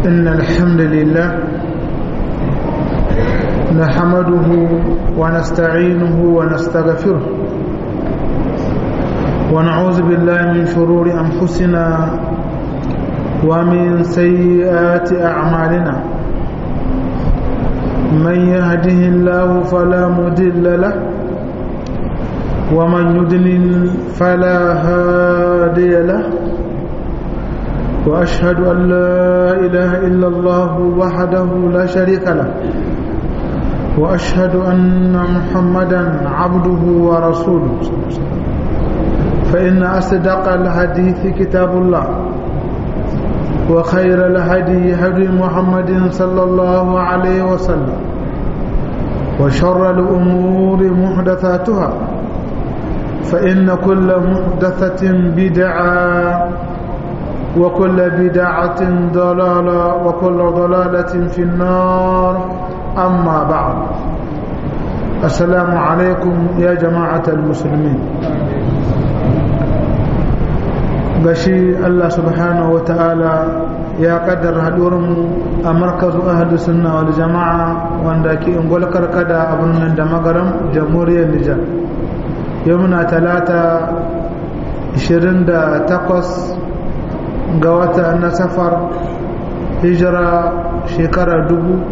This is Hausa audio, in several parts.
إن الحمد لله نحمده ونستعينه ونستغفره ونعوذ بالله من شرور أنفسنا ومن سيئات أعمالنا من يهده الله فلا مضل له ومن يضلل فلا هادي له وأشهد أن لا إله إلا الله وحده لا شريك له وأشهد أن محمدا عبده ورسوله فإن أصدق الحديث كتاب الله وخير الهدي هدي محمد صلى الله عليه وسلم وشر الأمور محدثاتها فإن كل محدثة بدعة وكل بدعة ضلالة وكل ضلالة في النار أما بعد السلام عليكم يا جماعة المسلمين gashi Allah subhanahu wa ta'ala ya kaddara haɗuwarmu a markazu ahadu sunna wal jama'a wanda ke ingol karkada a birnin da magaram jamhuriyar Nijar yau muna talata 28 ga wata na safar hijira shekara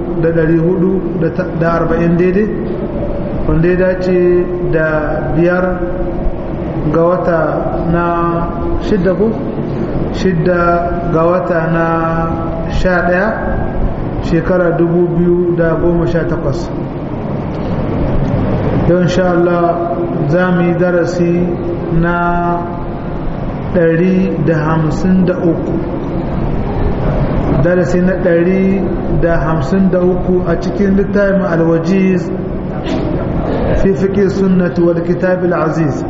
440 daidai wanda ya dace da biyar ga wata na shidda ku shidda ga wata na sha ɗaya shekara dubu biyu da goma sha takwas don sha Allah za mu yi darasi na ɗari da hamsin da uku darasi na ɗari da hamsin da uku a cikin littafin alwajiz fi fiƙe sunnati wal kitabil aziz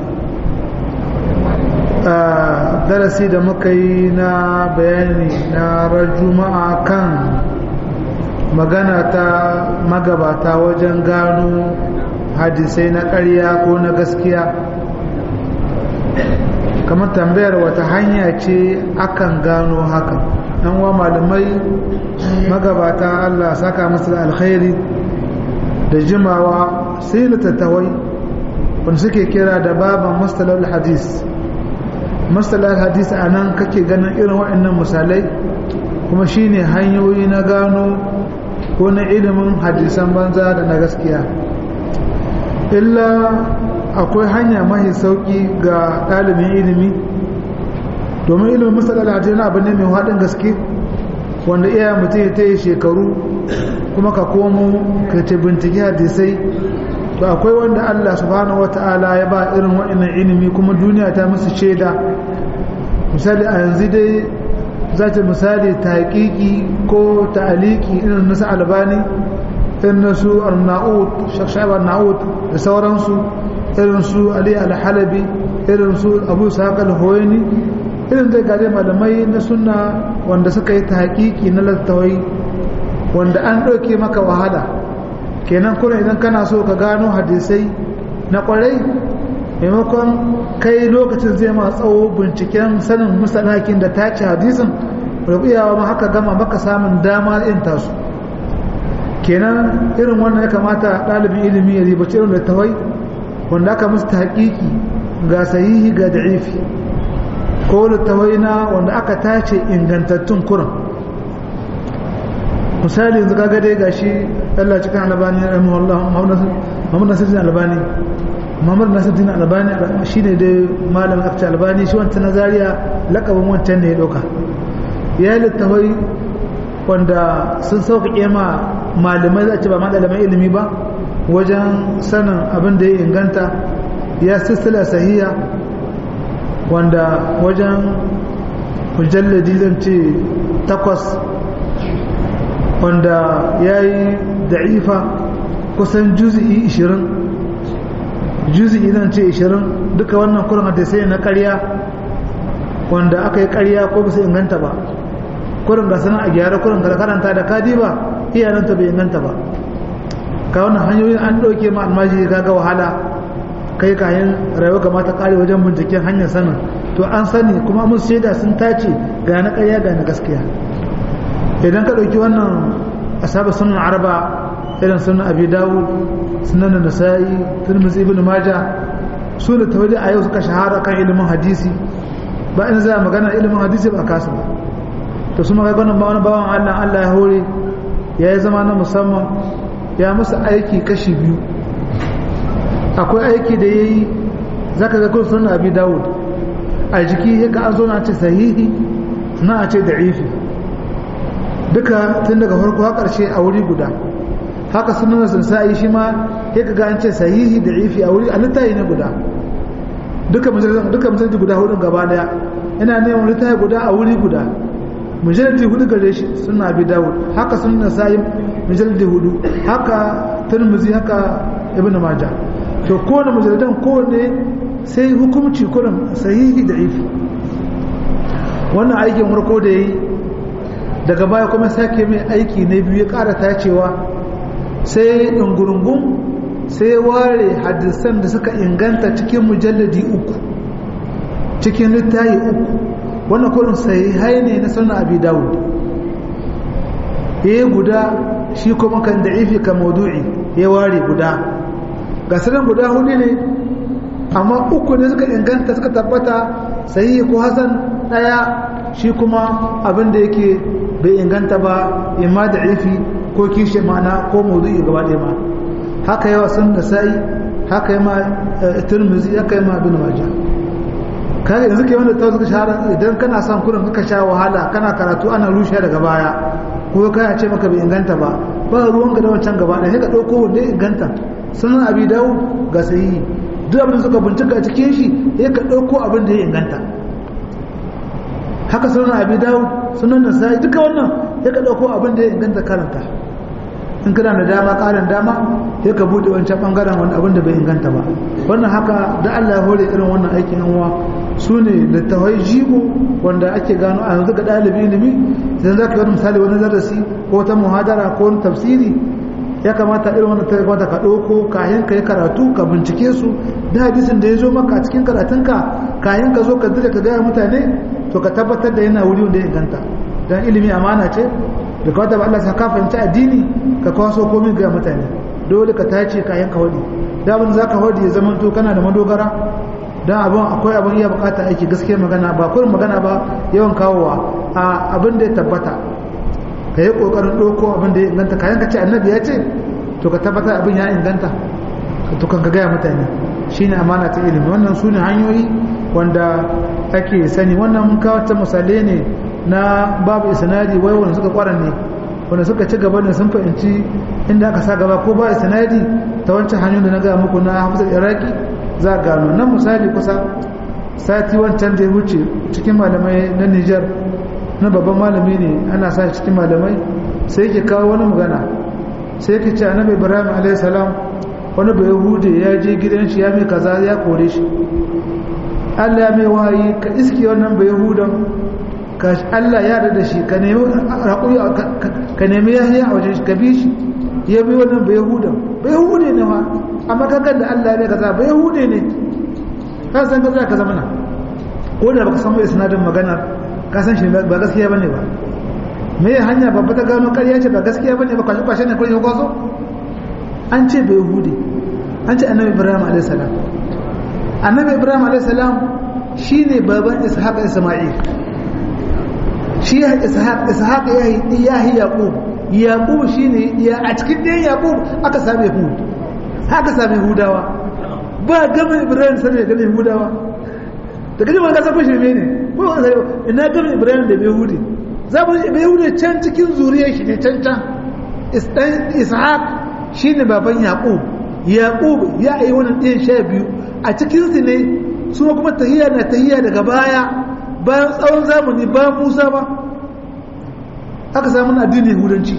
darasi da muka yi na bayani na juma'a kan magana ta magabata wajen gano hadisai na ƙarya ko na gaskiya kamar tambayar wata hanya ce akan gano haka ɗan wa malamai magabata allah saka musu da alkhairi da jimawa sai littattawai wanda suke kira da baban mustalar hadis masalar hadisi a nan kake ganin irin waɗannan misalai kuma shine hanyoyi na gano ko na ilimin hadisan banza da na gaskiya illa akwai hanya mahi sauƙi ga ɗalibin ilimi domin ilimin masalar hadisi na abu ne mai haɗin gaske wanda iya mutum ya ta yi shekaru kuma ka komo ka ce bincike hadisai to akwai wanda Allah subhanahu wata'ala ya ba irin waɗannan ilimi kuma duniya ta musu shaida misali a yanzu dai za ta misali taƙiƙi ko ta'aliki irin nasu albani irin nasu al-na'ud shakshabar na'ud da sauransu irin su ali al-halabi irin su abu saƙal hoyani irin zai gaje malamai na sunna wanda suka yi taƙiƙi na lattawai wanda an ɗauke maka wahala kenan kuna idan kana so ka gano hadisai na kwarai maimakon kai lokacin zai ma tsawo binciken sanin musanakin da ta ci hadisin iyawa ma haka gama maka samun dama in tasu kenan irin wannan ya kamata ɗalibin ilimi ya ribaci irin da tawai wanda aka musu haƙiƙi ga sahihi ga da'ifi ko littawai na wanda aka tace ingantattun kuran misali yanzu kaga dai gashi Allah cikin albani rahimahullah Muhammad Nasiruddin Albani Muhammad Nasiruddin Albani shine dai malam akta Albani shi wancan nazariya lakabin wancan ne ya dauka ya littafai wanda sun sauƙaƙe ma malamai za ce ba malaman ilimi ba wajen sanin abin da ya inganta ya silsila sahiya wanda wajen mujalladi zan ce takwas wanda ya yi da'ifa kusan juzi'i 20 juzi'i zan ce 20 duka wannan kurin hadisai na karya wanda aka yi karya ko bisa inganta ba kurin ga sanar a gyara kurin ga karanta da kadi ba iyananta bai inganta ba ka wannan hanyoyin an ɗauke ma almaji ga wahala kai kayan rayuwa kamata kare wajen binciken hanyar sanin to an sani kuma mun shaida sun tace ga na ƙarya ga na gaskiya idan ka ɗauki wannan asaba sunan arba irin sunan abi dawud sunan nasa'i tirmidhi ibn majah su da tawali a yau suka shahara kan ilimin hadisi ba in za magana ilimin hadisi ba kasu ba to su magana ba wani bawan Allah Allah ya hore ya yi zama na musamman ya musu aiki kashi biyu akwai aiki da ya yi za ka zakon sunan abi dawud a jiki ya ka an zo na ce sahihi na a ce da'ifi duka tun daga farko har ƙarshe a wuri guda haka sunan sa'i shi ma ya ka ga an ce sahihi da'ifi a wuri a littayi ne guda duka mujallar guda hudun gaba daya ina neman littayi guda a wuri guda mujallar hudu gare shi suna abi dawud haka sunan sa'i mujallar hudu haka turmuzi haka ibn majah to kowane mujalladan kowane sai hukumci kurin sahihi da ifi wannan aikin farko da ya yi daga baya kuma sake mai aiki na biyu ya ƙara tacewa sai ɗungurungun sai ya ware hadisan da suka inganta cikin mujalladi uku cikin littayi uku wannan kurin sahihai ne na sunan abi dawud ya guda shi kuma kan da'ifi ka maudu'i ya ware guda ga sanan guda hudu ne amma uku ne suka inganta suka tabbata sahihi ko hasan daya shi kuma abin da yake bai inganta ba imma da ifi ko kishe ma'ana ko mawdu'i gaba ɗaya ma haka yawa sun da sai haka yi ma turmizi haka yi ma bin majah kaga yanzu ke wanda ta suka shahara idan kana son kurin ka sha wahala kana karatu ana rushe daga baya ko kana ce maka bai inganta ba ba ruwan ga da wancan gaba ɗaya sai ka ɗauko wanda ya inganta sunan abi dawo ga sahihi duk abin suka bincika cikin shi ya ka ɗauko abin da ya inganta haka sunan abi dawo sunan nasa'i duka wannan ya ka ɗauko abin da ya inganta karanta in kana da dama ƙarin dama ya ka buɗe wancan ɓangaren wani abin da bai inganta ba wannan haka da Allah ya hore irin wannan aikin yan su ne littafai jigo wanda ake gano a yanzu ga ɗalibi ilimi idan za ka yi wani misali wani darasi ko ta muhadara ko wani tafsiri ya kamata irin wannan ta kamata ka ɗauko kayan ka yi karatu ka bincike su da hadisin da ya zo maka a cikin karatunka kayan ka zo ka dire ka gaya mutane to ka tabbatar da yana wuri wanda ya inganta don ilimi amana ce da kawata ba Allah sa ka fahimci addini ka kwaso komai ga mutane dole ka tace kayan ka wadi da abin za ka wadi ya zama to kana da madogara don abin akwai abin iya bukata aiki gaskiya magana ba kurin magana ba yawan kawowa a abin da ya tabbata ka yi ƙoƙarin ɗauko abin da ya inganta kayan ka ce annabi ya ce to ka tabbata abin ya inganta to kan ka gaya mutane shi ne amana ta ilimi wannan su ne hanyoyi wanda ake sani wannan mun kawo ta misalai ne na babu isnadi wai wanda suka kwara ne wanda suka ci gaba ne sun fahimci inda aka sa gaba ko ba isnadi ta wancan hanyoyin da na gaya muku na hafizar iraki za a gano nan misali kusa sati wancan da ya wuce cikin malamai na nijar na babban malami ne ana sa cikin malamai sai ke kawo wani magana sai ke ce annabi ibrahim alayhi salam wani bai hude ya je gidan shi ya mai kaza ya kore shi Allah ya mai wahayi ka iske wannan bai hudan ka Allah ya da shi ka nemi hakuri ka nemi yahiya a wajen shi ka bi shi ya bi wannan bai hudan bai hude ne ma amma ka da Allah ya mai kaza bai hude ne ka san kaza ka zama na ko da baka san mai sanadin maganar kasan shi ba gaskiya bane ba me ya hanya babba ta gano ƙarya ce ba gaskiya bane ba kwashe kwashe ne kullum kwaso an ce bai yahudi an ce annabi ibrahim alayhi salam annabi ibrahim alayhi salam shine baban ishaq isma'il shi ya ishaq ishaq ya yi ya yi yaqub yaqub shine ya a cikin ɗayan yaqub aka same hud haka same hudawa ba gama ibrahim sai ya gama hudawa da kaji ba ka san shirme ne ko ba sai ina gama ibrahim da behudi za mu behudi can cikin zuriyar shi ne can can ishaq shine baban yaqub yaqub ya yi wannan ɗin sha biyu a cikin su ne su kuma tahiyya na tahiyya daga baya bayan tsawon zamani bayan musa ba aka samu addinin yahudanci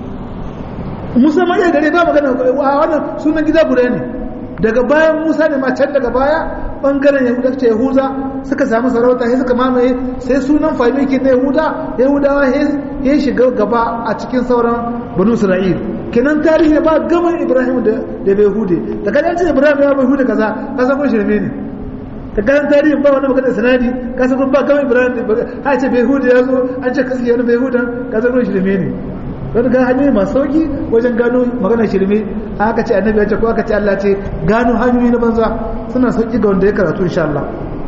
musa ma iya gare ba magana a wannan sunan gida guda ne daga bayan musa ne ma can daga baya bangaren yahudanci yahuza suka samu sarauta sai suka mamaye sai sunan famiki na yahuda yahudawa ya shiga gaba a cikin sauran banu isra'il kenan tarihi ba gaman ibrahim da bai hude da kadan ce ibrahim ya bai hude kaza ka san kun shirme ne ka kan tarihin ba wani magana sanadi ka san ba kawai ibrahim ha ce bai hudu ya zo an ce kasu wani bai hudan ka san ruwan shirme ne wani ga hanyoyi masu sauki wajen gano magana shirme aka ce annabi ya ce ko aka ce Allah ce gano hanyoyi na banza suna sauki ga wanda ya karatu insha Allah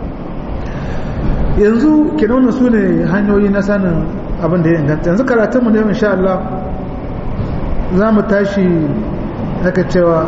yanzu kenan wannan su ne hanyoyi na sanin abin da ya inganta yanzu karatunmu ne insha Allah za mu tashi haka cewa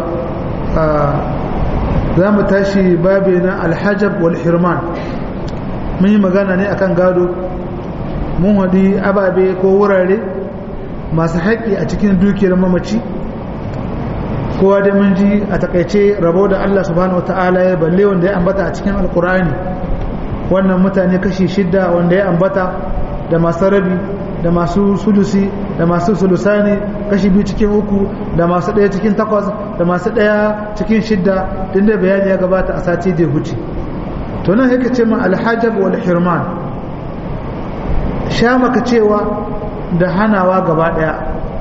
za mu tashi babi na alhajab wal hirman mun yi magana ne akan gado mun haɗi ababe ko wurare masu haƙƙi a cikin dukiyar mamaci kowa da mun ji a takaice rabo da Allah subhanahu wata'ala ya balle wanda ya ambata a cikin alkur'ani wannan mutane kashi shidda wanda ya ambata da masu rabi da masu sulusi da masu sulusani kashi biyu cikin uku da masu ɗaya cikin takwas da masu ɗaya cikin shidda din da bayani ya gabata a sati da huce to nan yake ce ma alhajab wal hirman sha maka cewa da hanawa gaba ɗaya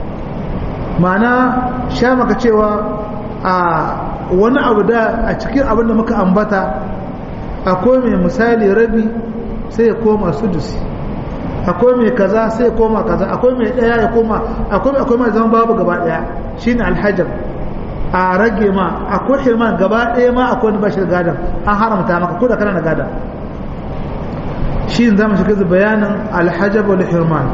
ma'ana sha maka cewa a wani abu da a cikin abin da muka ambata akwai mai misali rabi sai ya koma sudusi akwai mai kaza sai ya koma kaza akwai mai daya ya koma akwai akwai mai zama babu gaba daya shine alhajab a rage ma akwai hirman gaba daya ma akwai wani bashir gadan an haramta maka ko da kana da gadan shi zamu shiga bayanin alhajab wal hirman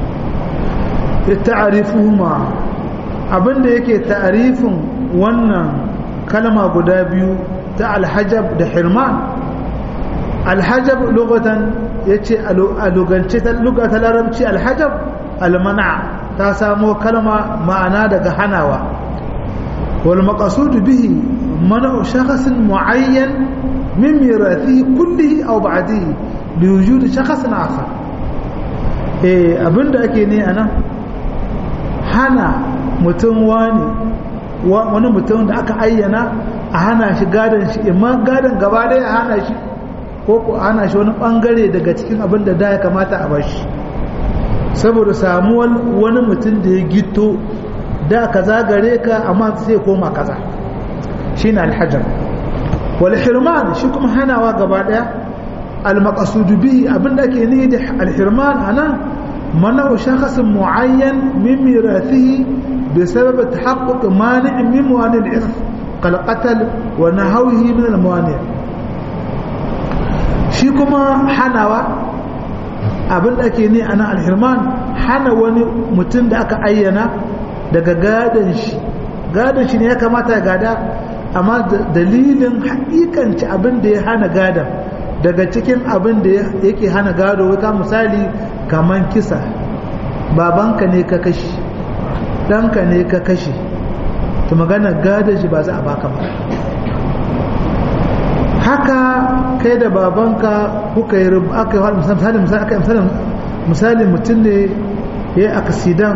ta'arifuhuma abinda yake ta'arifin wannan kalma guda biyu ta alhajab da hirman alhajab lugatan yace a lugance ta lugata larabci alhajab almana ta samo kalma ma'ana daga hanawa wal maqsud bihi man'u shakhsin muayyan min mirathihi kullihi aw ba'dihi li wujud shakhsin akhar eh abinda ake ne anan hana mutum wani wani mutum da aka ayyana a hana shi gadon shi imma gadon gaba ɗaya a hana shi ko ko hana shi wani bangare daga cikin abin da da ya kamata a bashi saboda samuwar wani mutum da ya gito da kaza gare ka amma sai koma kaza shine alhajar wal hirman shi kuma hanawa gaba ɗaya al maqsud bihi abin da ake ni da al hirman anan منع شخص معين من ميراثه بسبب تحقق مانع من موانع الإرث كالقتل ونهوه من الموانع shi kuma hanawa abin da ake ne ana alhirman hana wani mutum da aka ayyana daga gadon shi gadon shi ne ya kamata ya gada amma dalilin hakikanci abin da ya hana gadon daga cikin abin da yake hana gado ka misali kaman kisa babanka ne ka kashi ɗanka ne ka kashi to magana gada shi ba za a baka ba haka kai da babanka kuka yi aka yi misali misali aka yi misali mutum ne ya yi aksidan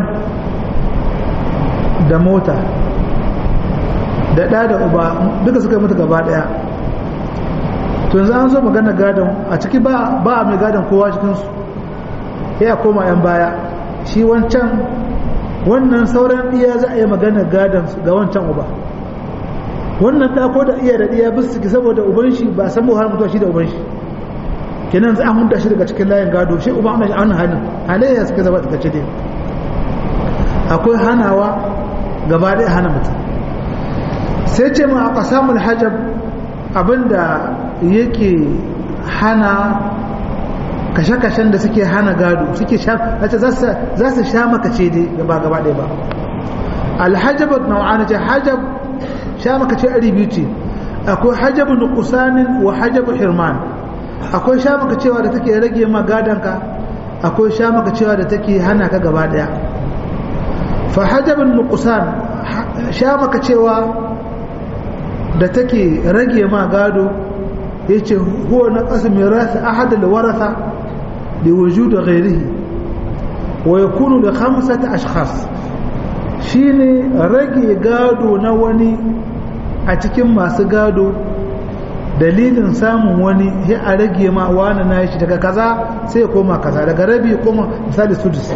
da mota da ɗa da uba duka suka yi mutu gaba ɗaya to yanzu an zo magana gadon a ciki ba a mai gadon kowa cikinsu ya koma yan baya shi wancan wannan sauran iya za a yi magana gadon ga wancan uba wannan da ko da iya da iya bisu ciki saboda uban shi ba san har mutuwa shi da uban shi kenan za a hunta shi daga cikin layin gado shi uba ana shi a wannan halin halayya suka zama daga dai akwai hanawa gaba ɗaya hana mutum sai ce ma a ƙasamul hajab abinda yake hana kashe-kashen da suke hana gado suke sha za su sha makace dai gaba gaba ɗaya ba alhajabat nau'ana ce hajab sha makace ari biyu ce akwai hajabu nuqsanin wa hajabu hirman akwai sha makacewa da take rage ma gadonka akwai sha makacewa da take hana ka gaba ɗaya fa hajabun nuqsan sha makacewa da take rage ma gado yace huwa naqas mirath ahad alwaratha liwujud ghayrihi wa yakunu li khamsati ashkhas shine rage gado na wani a cikin masu gado dalilin samun wani sai a rage ma wani na shi daga kaza sai koma kaza daga rabi koma misali sudus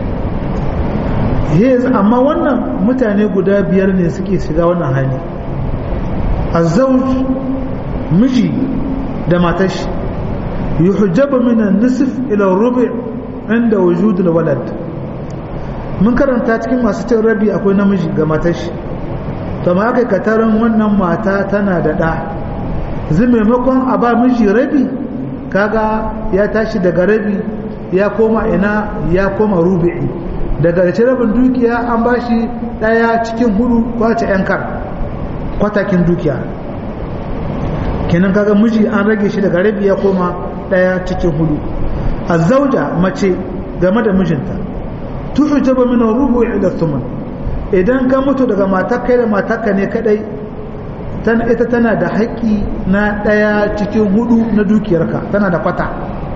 yes amma wannan mutane guda biyar ne suke shiga wannan hali azzauj miji da matar shi yuhjabu min an-nisf ila rubu' inda wujud al-walad mun karanta cikin masu cin rabi akwai namiji ga matar shi to ma aka katarin wannan mata tana da ɗa zai maimakon a ba miji rabi kaga ya tashi daga rabi ya koma ina ya koma rubi'i daga da rabin dukiya an ba shi ɗaya cikin hudu kwace yan kar kwatakin dukiya kenan kaga miji an rage shi daga rabi ya koma ɗaya cikin hudu a zauja mace game da mijinta tuhujaba min rubu ila thuman idan ka mutu daga matakka da matakka ne kadai ita tana da haƙƙi na ɗaya cikin hudu na dukiyarka tana da kwata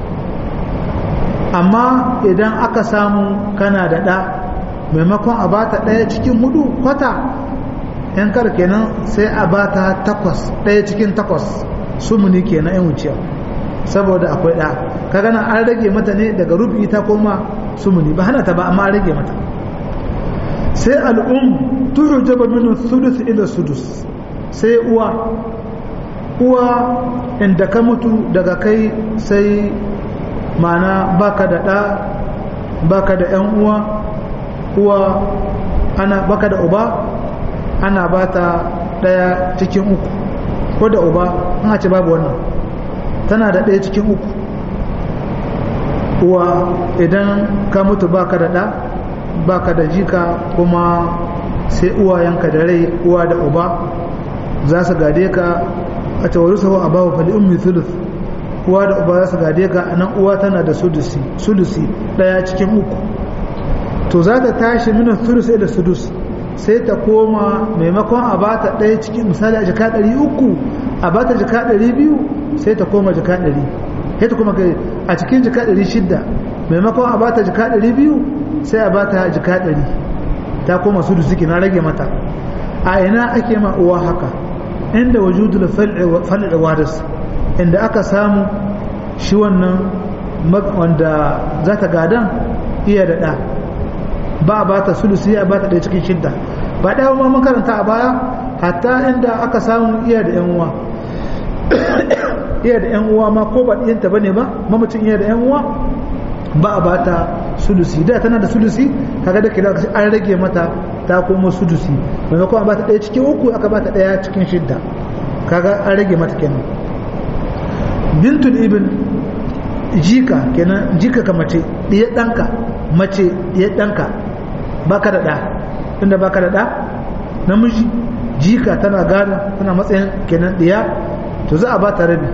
amma idan aka samu kana da ɗa maimakon a bata ɗaya cikin hudu kwata yan kar kenan sai a bata takwas ɗaya cikin takwas sumuni kenan yan wuciya saboda akwai ɗa ka gana an rage mata ne daga rubi ta koma sumuni ba hana ta ba amma an rage mata sai al'um tuhujaba min sudus ila sudus sai uwa uwa inda ka mutu daga kai sai mana baka da ɗa baka da ‘yan uwa uwa ana baka da uba ana bata ɗaya cikin uku ko da uba an ce babu wannan tana da ɗaya cikin uku uwa idan ka mutu baka da ɗa baka da jika kuma sai uwayenka da rai uwa da uba za su gade ka a tawaru sahu a bawa fali ummi thuluth uwa da uba za su gade ka a nan uwa tana da sudusi sudusi daya cikin uku to za ta tashi mina thuluth ila sudus sai ta koma maimakon a bata daya cikin misali a jika ɗari uku a bata jika ɗari biyu sai ta koma jika ɗari sai ta koma a cikin jika ɗari shidda maimakon a bata jika ɗari biyu sai a bata jika ɗari ta koma sudusi na rage mata a ina ake ma uwa haka inda wujudul fal'i waris inda aka samu shi wannan wanda za ta gadan iya da ɗa ba a bata sulusi a bata ɗaya cikin shidda ba ɗaya ma makaranta a baya hatta inda aka samu iya da yan uwa iya da yan uwa ma ko ba ɗiyanta ba ne ba mamacin iya da yan uwa ba a bata sulusi da tana da sulusi kaga da kila an rage mata ta koma sudusi maimakon a bata ɗaya cikin uku aka bata ɗaya cikin shidda kaga an rage mata kenan bintul ibn jika kenan jika ka mace ɗaya ɗanka mace ɗaya ɗanka baka da ɗa inda baka da ɗa namiji jika tana gada tana matsayin kenan ɗaya to za a bata rabi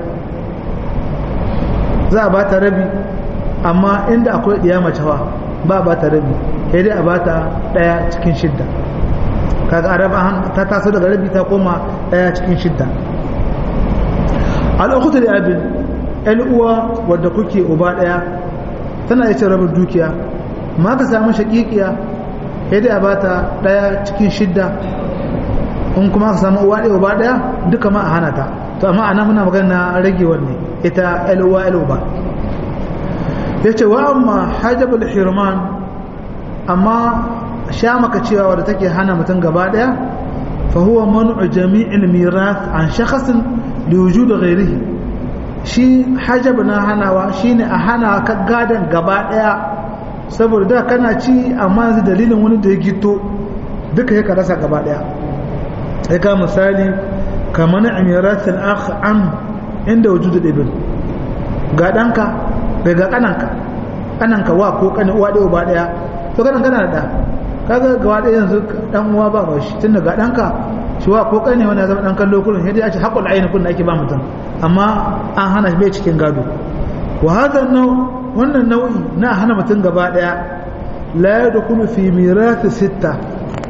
za a bata rabi amma inda akwai ɗiya macewa ba a bata rabi sai dai a bata ɗaya cikin shidda kaga araba ta taso daga rabi ta koma ɗaya cikin shidda al'ukutu da abin yan uwa wadda kuke uba ɗaya tana iya cin rabin dukiya ma ka samu shaƙiƙiya sai dai a bata ɗaya cikin shidda in kuma ka samu uwa ɗaya uba ɗaya duka ma a hana ta to amma ana muna magana rage wanne ita yan uwa yan uba ya ce wa amma hajjabul hirman amma sha maka cewa wadda take hana mutum gaba daya fa huwa man'u jami'il mirath an shakhsin li wujud ghayrihi shi hajab na hanawa shine a hana ka gadan gaba daya saboda da kana ci amma yanzu dalilin wani da ya gito duka ya rasa gaba daya sai ka misali kamar mirath al-akh am inda wujud ibn ga danka daga kananka kananka wa ko kani uwa ɗaya uba ɗaya to kanan kana da kaga gaba ɗaya yanzu dan uwa ba ba shi tun daga ɗanka shi wa ko kani wani ya zama ɗan kallo kullum sai dai a ce haƙul aini kullum ake ba mutum amma an hana shi bai cikin gado wa hadha wannan nau'i na hana mutum gaba ɗaya la yadkhulu fi mirath sitta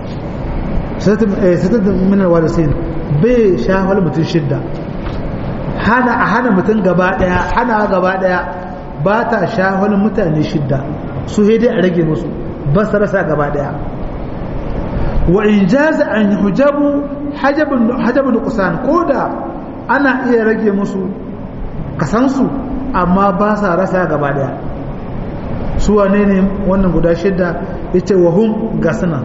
sitta min alwarisin bai shafal mutum shidda hana a hana mutum gaba ɗaya hana gaba ɗaya ba ta shahon mutane shidda su dai a rage musu ba su rasa gaba daya wa in jaza an hujabu hajabun kusan ko da ana iya rage musu kasansu amma ba sa rasa gaba daya su wane ne wannan guda shidda ya ce wa hun ga suna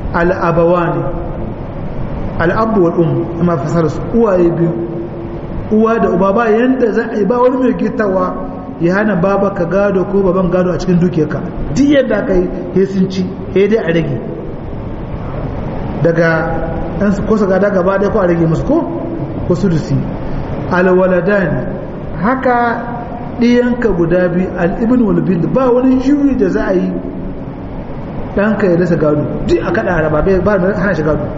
al'abawa ne al'abu wal um amma fasar su uwaye biyu uwa da uba ba yanda za a yi ba wani mai gittawa ya hana baba ka gado ko baban gado a cikin dukiyarka duk yadda aka yi he sun ci he dai a rage daga ɗan su kosa gada gaba ɗaya ko a rage musu ko ko su dusi alwaladan haka ɗiyanka guda biyu al'ibin walbin ba wani juyi da za a yi ɗanka ya rasa gado duk a kaɗa araba ba da hana shi gado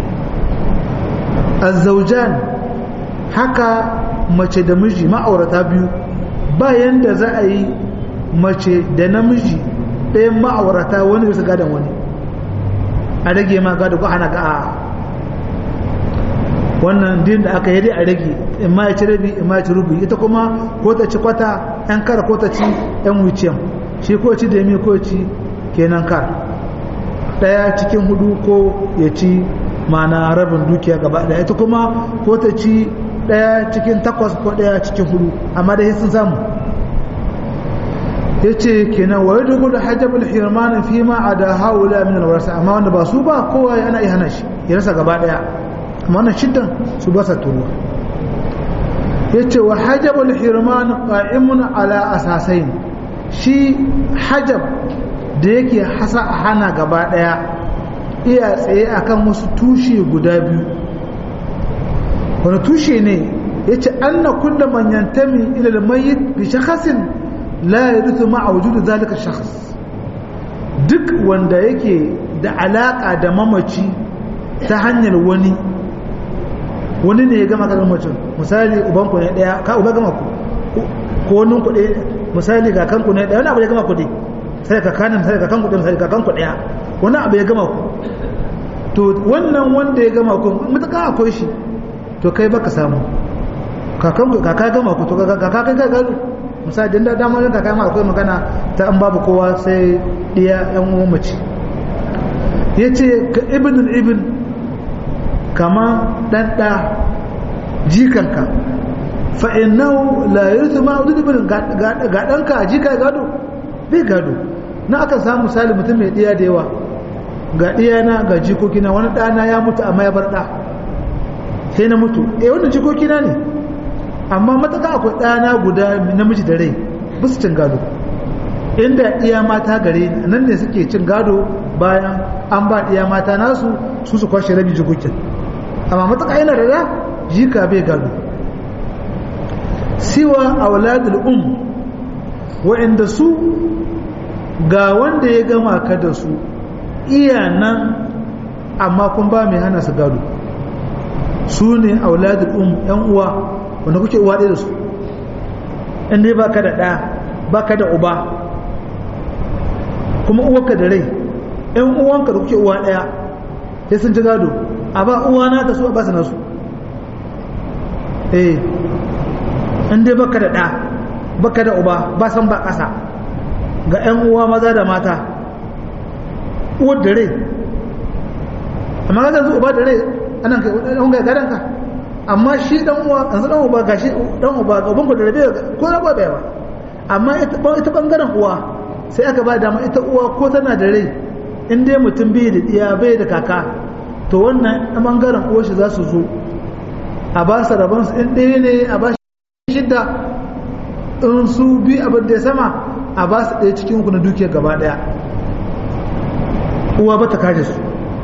azzaujan haka mace da miji ma'aurata biyu bayan da za a yi mace da namiji ɗayan ma'aurata wani bisa gadon wani a rage ma gado ko hana ga a wannan din da aka yi dai a rage in ma ya ci rabi in ma ya ci rubi ita kuma ko ta ci kwata yan kara ko ta ci yan wuciyan shi ko ci da mi ko ci kenan kar daya cikin hudu ko ya ci mana rabin dukiya gaba daya ita kuma ko ta ci daya cikin takwas ko daya cikin hudu amma dai sun samu ya ce kenan wa yadda gudu hajjabul hirmanin fi ma a da haula min alwarsa amma wanda ba su ba kowa ana iya hana shi ya rasa gaba daya amma wannan shiddan su ba sa turuwa ya ce wa hajjabul hirman qa'imun ala asasain shi hajab da yake hasa a hana gaba daya iya tsaye akan wasu tushe guda biyu wani tushe ne ya ce an na kulla manyantami ilal mayyit bi shakhasin la yarithu ma'a wujudu zalika shakhs duk wanda yake da alaka da mamaci ta hanyar wani wani ne ya gama kan mutum misali uban ku ne daya ka uba gama ku ko wani ku daya misali ga kanku ne daya wani abu ya gama ku dai sai ka kanin sai ka kanku sai ka kanku daya wani abu ya gama ku to wannan wanda ya gama ku mutaka akwai shi to kai baka samu kakan kaka gama ku to kaka kai kai gado misali dan da dama yan kaka ma akwai magana ta an babu kowa sai iya yan uwan mace yace ka ibn ibn kama dan da jikanka fa innahu la yurthu ma udud ibn ga danka jika gado bai gado na aka samu misali mutum mai diya da yawa ga diyana ga jikokina wani dana ya mutu amma ya bar da sai na mutu eh wannan jikokina ne amma mataka akwai ɗana guda namiji da rai ba su cin gado inda iya mata gare nan ne suke cin gado bayan an ba iya mata nasu su su kwashe rabi jikokin amma mataka yana da da jika bai gado siwa auladul um wa'inda su ga wanda ya gama ka da su iya nan amma kun ba mai hana su gado su ne auladul um yan uwa wanda kuke uwa ɗaya da su in dai baka da ɗa baka da uba kuma uwarka da rai yan uwanka da kuke uwa ɗaya sai sun ci gado a ba uwa na ta su a basu nasu eh in dai baka da ɗa baka da uba ba san ba ƙasa ga yan uwa maza da mata uwar da rai amma ga yanzu uba da rai anan kai ɗan ga garanka amma shi dan uwa yanzu dan uba gashi dan uba ga ubanku da rabe ko na ba ba amma ita bangaren uwa sai aka ba dama ita uwa ko tana da rai in dai mutum bai da iya bai da kaka to wannan a bangaren uwa shi za su zo a ba su rabon su in ɗaya ne a ba shi shidda in su bi abin da ya sama a ba su ɗaya cikin ku na dukiyar gaba ɗaya uwa ba ta kaje su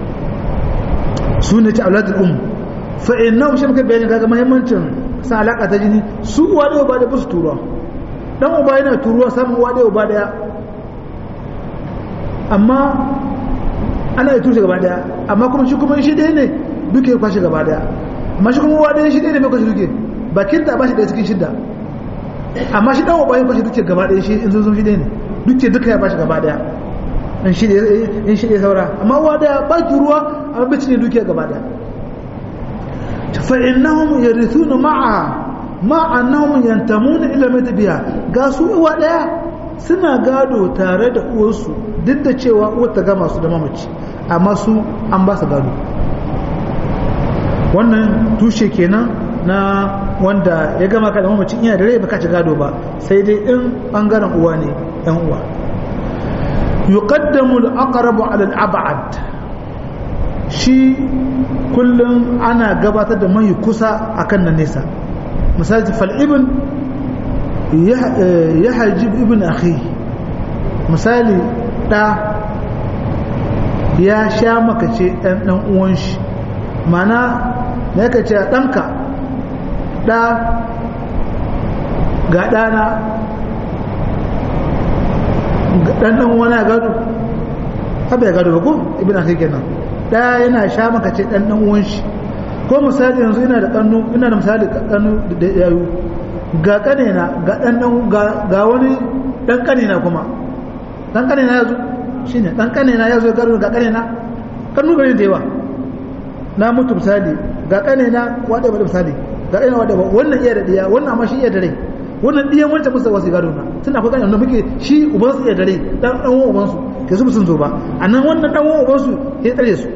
su ne ci auladul um fa innahu shi muka bayani kaga muhimmancin san alaka ta jini su uwa da uba da ba su turuwa dan uba yana turuwa samun uwa da uba daya amma ana yi tushe gaba daya amma kuma shi kuma shi ɗaya ne duke ya kwashe gaba daya amma shi kuma uwa ɗaya shi ɗaya ne mai kwashe duke bakin ta ba shi ɗaya cikin shidda amma shi dan uba ya kwashe duke gaba daya shi in sun shi ɗaya ne duke duka ya bashi gaba daya in shi ɗaya saura amma uwa daya ba turuwa amma bai cinye duke gaba daya فإنهم يرثون معها مع أنهم ينتمون إلى مدبها قاسوا uwa daya suna gado tare da uwarsu duk da cewa uwar ta gama su da mamaci amma su an ba su gado wannan tushe kenan na wanda ya gama ka da mamaci ina da rai baka ci gado ba sai dai in bangaren uwa ne yan uwa yuqaddamu al-aqrabu ala al-ab'ad shi kullum ana gabatar da mai kusa akan na nesa misali fal'ibin ya hajib ibn akhi misali ɗa ya sha makace ɗan ɗan uwan shi mana na yaka ce ɗanka ɗa ga ɗana ɗan ɗan wani gado haɓe ya gado ba ko ibn akhi kenan ɗaya yana sha makace ɗan ɗan uwan shi ko misali yanzu ina da ƙannu ina da misali ƙannu da yayu ga ƙanina ga ɗan ga wani ɗan ƙanina kuma ɗan ƙanina ya zo shi ne ɗan ƙanina ya zo ya garo ga ƙanina ƙannu gari da yawa na mutu misali ga ƙanina waɗe ba da misali ga ƙanina waɗe ba wannan iya da ɗiya wannan amma shi iya da rai wannan ɗiyan wancan musu wasu gado na tun akwai ƙanina muke shi ubansu iya da rai ɗan ɗan uwan ubansu ke su sun zo ba a nan wannan ɗan uwan ubansu ya tsare su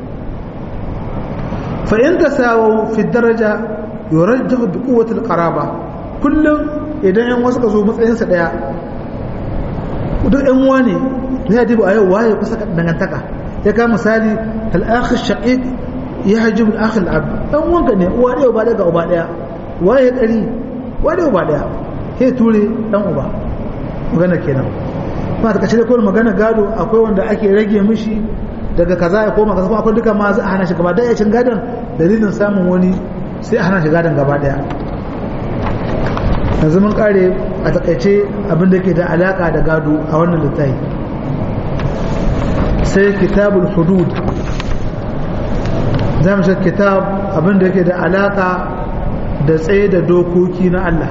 fa in tasawu fi daraja yurajjahu bi quwwati al-qaraba kullum idan yan wasu ka zo matsayinsa daya duk yan uwa ne ya dibu a yau waye kusa dangantaka ya ka misali al-akh shaqiq yahjib al-akh al-ab dan wanka ne uwa ɗaya ba daga uba daya waye kari waye uba daya he ture dan uba magana kenan ba ta kace ko magana gado akwai wanda ake rage mishi daga kaza ya koma kaza kuma akwai duka ma za a hana shi gaba daya cin gadon dalilin samun wani sai a hana shi gadon gaba daya yanzu mun kare a takaice abinda ke da alaka da gado a wannan littafi sai kitabul hudud za mu kitab abinda yake da alaka da tsaye da dokoki na Allah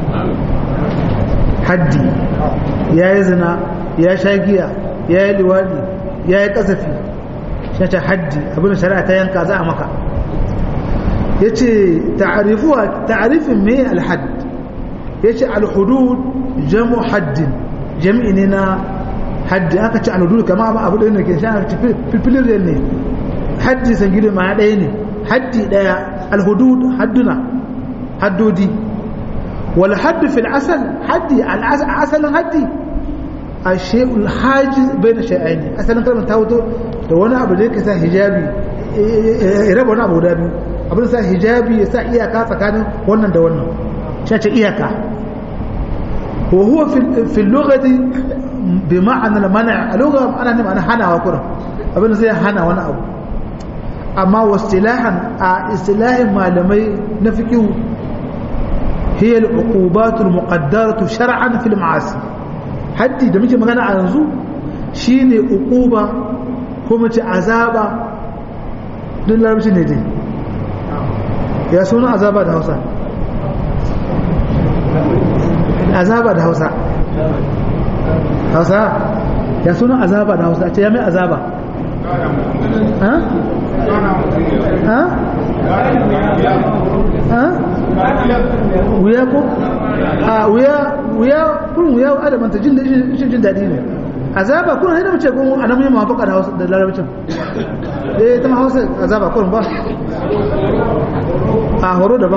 haddi ya yi zina ya sha giya ya yi liwadi ya yi kasafi shi ta haddi abinda shari'a ta yanka za a maka ya ce ta'arifin mai alhad ya ce alhudud jamu haddin jami'i ne na haddi aka ce alhudud kama ba abu ɗaya ne ke sha filfiliriyar ne haddi san gidi ma ɗaya ne haddi ɗaya alhudud hadduna haddodi wal haddu fil asal haddi asalin haddi a shekul haji bai da sha'aini asalin kalmar ta wuto da wani abu da yake sa hijabi ya raba wani abu guda biyu abin sa hijabi ya sa iyaka tsakanin wannan da wannan shi ce iyaka wa huwa fi lughati bi ma'ana al-man' a lugha ana ne ma'ana hanawa kuran abin da zai hana wani abu amma wastilahan a istilahin malamai na fiqh hiya al-uqubat al-muqaddaratu shar'an fi al-ma'asi haddi da muke magana a yanzu shine uquba ko mace azaba duk larabci ne dai ya suna azaba da hausa azaba da hausa hausa ya suna azaba da hausa ce ya mai azaba ha? ha? ha? wuya ko? a wuya wuya kun wuya adamanta jin jin daɗi ne azaba kun haina mace kun a nan yi mafaka da hausa da larabcin eh ta ma hausa azaba kun ba a horo daban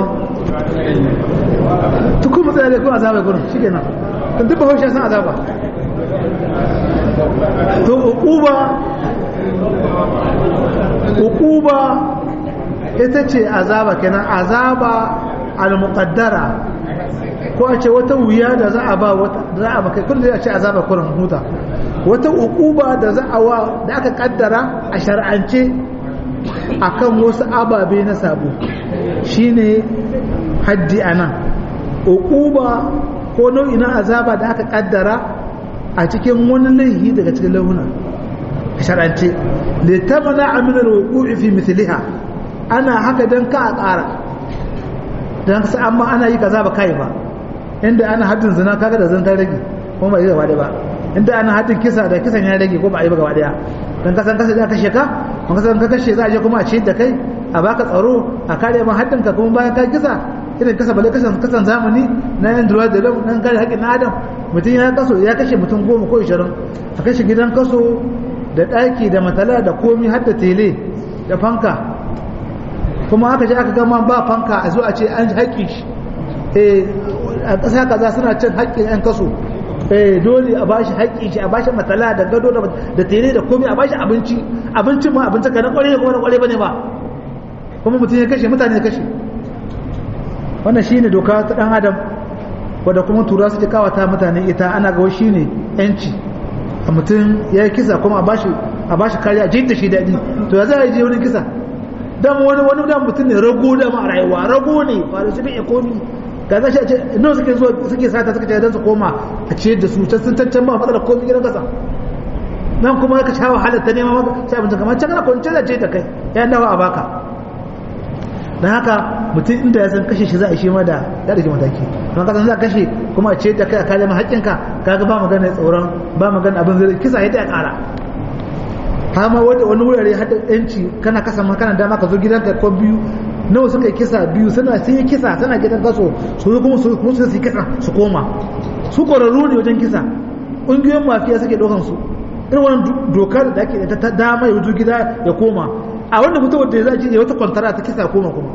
tukun matsaya da kun azaba kun shi kenan tun duk bahaushe san azaba to uquba uquba ita ce azaba kenan azaba al-muqaddara ko a ce wata wuya da za a ba wata za a baka kullum a ce azaba kurin huta wata uquba da za a wa da aka kaddara a shar'ance akan wasu ababe na sabo shine haddi anan uquba ko nau'i na azaba da aka kaddara a cikin wani laihi daga cikin launa a shar'ance litamana amina al-wuqu'i fi mithliha ana haka dan ka a ƙara dan sai amma ana yi kaza ba kai ba inda ana haddin zina kaga da zan ta rage kuma ba yi gaba ba inda ana haddin kisa da kisan ya rage ko ba a yi ba gaba daya dan kasan kasa da kashe ka kan kasan ka kashe za a je kuma a ciyar da kai a baka tsaro a kare ma haddin ka kuma bayan ka kisa irin kasa bale kasan kasan zamani na yan duwa da nan kare haƙƙin adam mutum ya kaso ya kashe mutum goma ko ishirin a kashe gidan kaso da ɗaki da matala da komi har da tele da fanka kuma aka je aka gama ba fanka a zo a ce an haƙƙi shi a ƙasa kaza suna cin haƙƙin 'yan kaso dole a bashi haƙƙi shi a bashi matala da gado da tere da komai a bashi abinci abincin ma abinci ka na ƙware kuma na ƙware bane ba kuma mutum ya kashe mutane ya kashe wannan shine doka ta dan adam wadda kuma tura suke kawata mutane ita ana ga shi ne yanci a mutum ya yi kisa kuma a bashi a bashi kariya jin da shi daɗi to ya zai je wani kisa dan wani wani dan mutum ne rago da ma rayuwa rago ne fara su bai komi ga za shi a ce nawa suke zuwa suke sata suka ce dan su koma a ce da su can sun tantan ba matsalar komi gidan kasa nan kuma ka sha wahalar ta nema maka sai abin kamar can kana kwanci da ce da kai ya dawo a baka dan haka mutum inda ya san kashe shi za a shi ma da ya ɗauki mataki kuma kasan za a kashe kuma a ce da kai a kare ma haƙƙinka kaga ba magana tsoron ba magana abin zai kisa ya ta ƙara har ma wani wurare hada yanci kana kasa ma kana dama ka zo gidanka ko biyu nawa suka yi kisa biyu suna sun yi kisa suna gidan kaso su zo kuma su kuma su yi kisa su koma su ƙwararru ne wajen kisa ƙungiyoyin mafiya suke ɗaukan su irin wannan dokar da ake da ta dama ya wuce gida ya koma a wanda mutum da ya zaji ya wata kwantara ta kisa koma kuma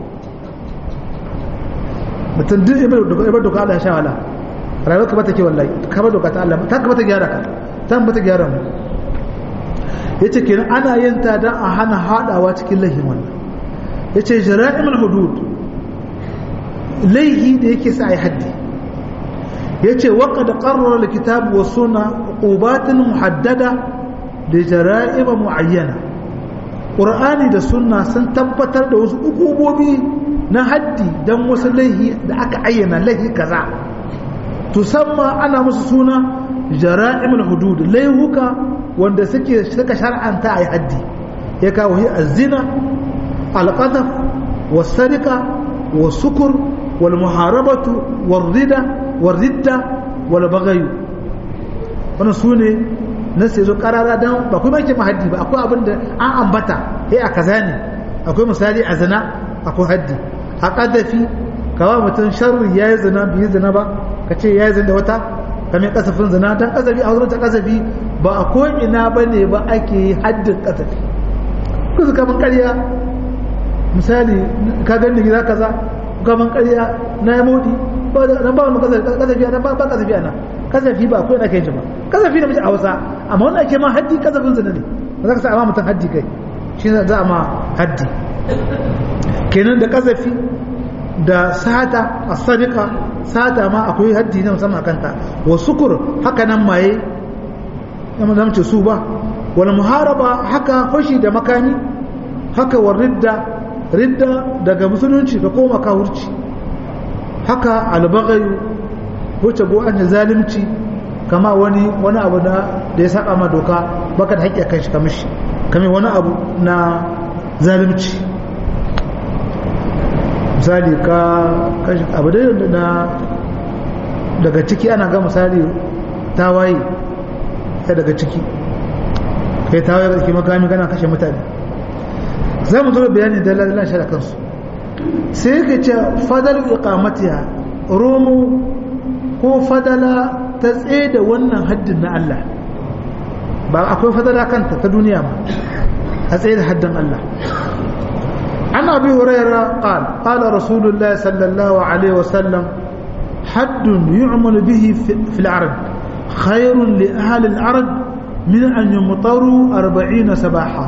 mutum duk ibar doka Allah ya sha wala rayuwar ka bata ke wallahi ka bar doka ta Allah ta ka bata gyara ka ta bata gyara mu yace kenan ana yin ta dan a hana hadawa cikin lahin wannan yace jara'imul hudud laihi da yake sa ai haddi yace wa qad qarrara alkitab wa sunna uqubatin muhaddada li jara'im muayyana qur'ani da sunna sun tabbatar da wasu ukubobi na haddi dan wasu laihi da aka ayyana laihi kaza tusamma ana musu suna jara'imul hudud laihuka wanda suke suka shar'anta ai haddi ya kawo hi az-zina al-qadhaf was-sarika was-sukur wal-muharabatu war-rida war-ridda wal-baghy wannan sune na sai zo karara dan ba kuma yake mahaddi ba akwai abin da an ambata eh a kaza ne akwai misali a zina akwai haddi a qadafi kawa mutum sharri yayi zina bi zina ba kace yayi zina da wata kamar kasafin zina dan kasafi a wurin ta kasafi ba a ko ina bane ba ake yi haddin kasafi kusa kaman ƙarya misali ka gani gida kaza kaman ƙarya na yi modi ba nan ba wani kasafi ana ba kasafi ana kasafi ba ko ina kai ba kasafi da mace a Hausa amma wannan ake ma haddi kasafin zina ne ba za ka sa amma mutum haddi kai shi za a ma haddi kenan da kasafi da sata a sadika sata ma akwai haddi na musamman kanta wa sukur haka nan maye yamma zamce su ba wal muharaba haka fashi da makami haka wa ridda ridda daga musulunci ka koma kawurci haka albagayu wuce go an zalunci kama wani wani abu da da ya saba ma doka baka da haƙƙi kan shi kamishi kame wani abu na zalunci misali ka abu da na daga ciki ana ga misali tawaye ya daga ciki kai tawaye ga cikin makami kana kashe mutane za mu zo bayani da lalala shi da kansu sai ka ce fadal iqamatiha romo ko fadala ta tsaye da wannan haddin na Allah ba akwai fadala kanta ta duniya ma a tsaye da haddin Allah عن أبي هريرة قال قال رسول الله صلى الله عليه وسلم حد يعمل به في العرب خير لأهل العرب من أن يمطروا أربعين سباحا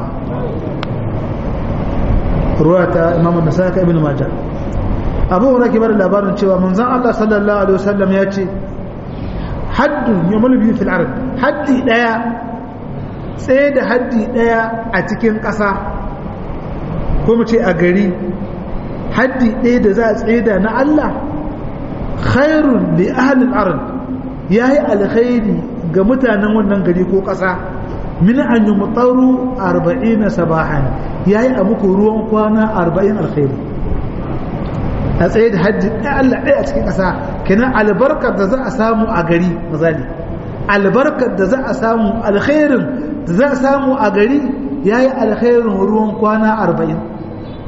رواية إمام النسائي ابن ماجه أبو هريرة كبر الأبار شوى من زعل الله صلى الله عليه وسلم يأتي حد يعمل به في العرب حد لا سيد حد لا أتكين قصة ko mu ce a gari haddi ɗaya da za a tseda na Allah khairun li ahlil ard yayi alkhairi ga mutanen wannan gari ko ƙasa min an yumtaru 40 sabahan yayi a muku ruwan kwana 40 alkhairi a tsaye da haddi ɗaya Allah ɗaya a cikin ƙasa kenan albarkar da za a samu a gari misali albarkar da za a samu alkhairin da za a samu a gari yayi alkhairin ruwan kwana 40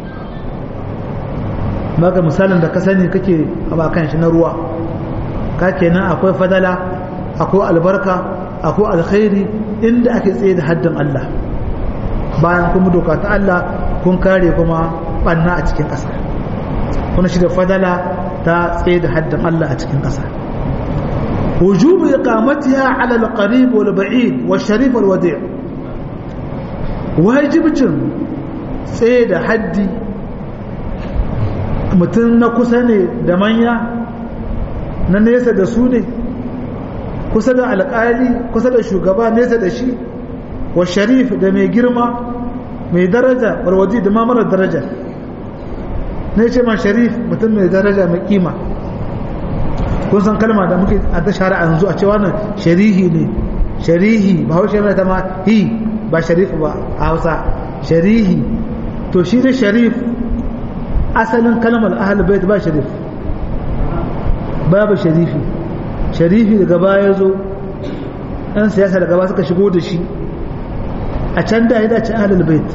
maka misalin da ka sani kake a kan shi na ruwa ka kenan akwai fadala akwai albarka akwai alkhairi inda ake tsaye da haddin Allah bayan kuma doka ta Allah kun kare kuma banna a cikin ƙasa kuna shi da fadala ta tsaye da haddin Allah a cikin ƙasa wujubu iqamatiha ala al-qarib wal ba'id wal sharif wal wadi' wajibcin tsaye da haddi mutum na kusa ne da manya na nesa da su ne kusa da alƙali kusa da shugaba nesa da shi wa sharif da mai girma mai daraja warwaji da mamarar daraja ne ce ma sharif mutum mai daraja mai kima kun san kalma da muke a da shari'a yanzu a cewa nan sharihi ne sharihi ba hau shari'a ta ma hi ba sharif ba a hausa sharihi to shi da sharif asalin kalmar ahal bait ba sharif babu sharifi sharifi daga baya zo ɗan siyasa daga baya suka shigo da shi a can da ya dace ahlul bait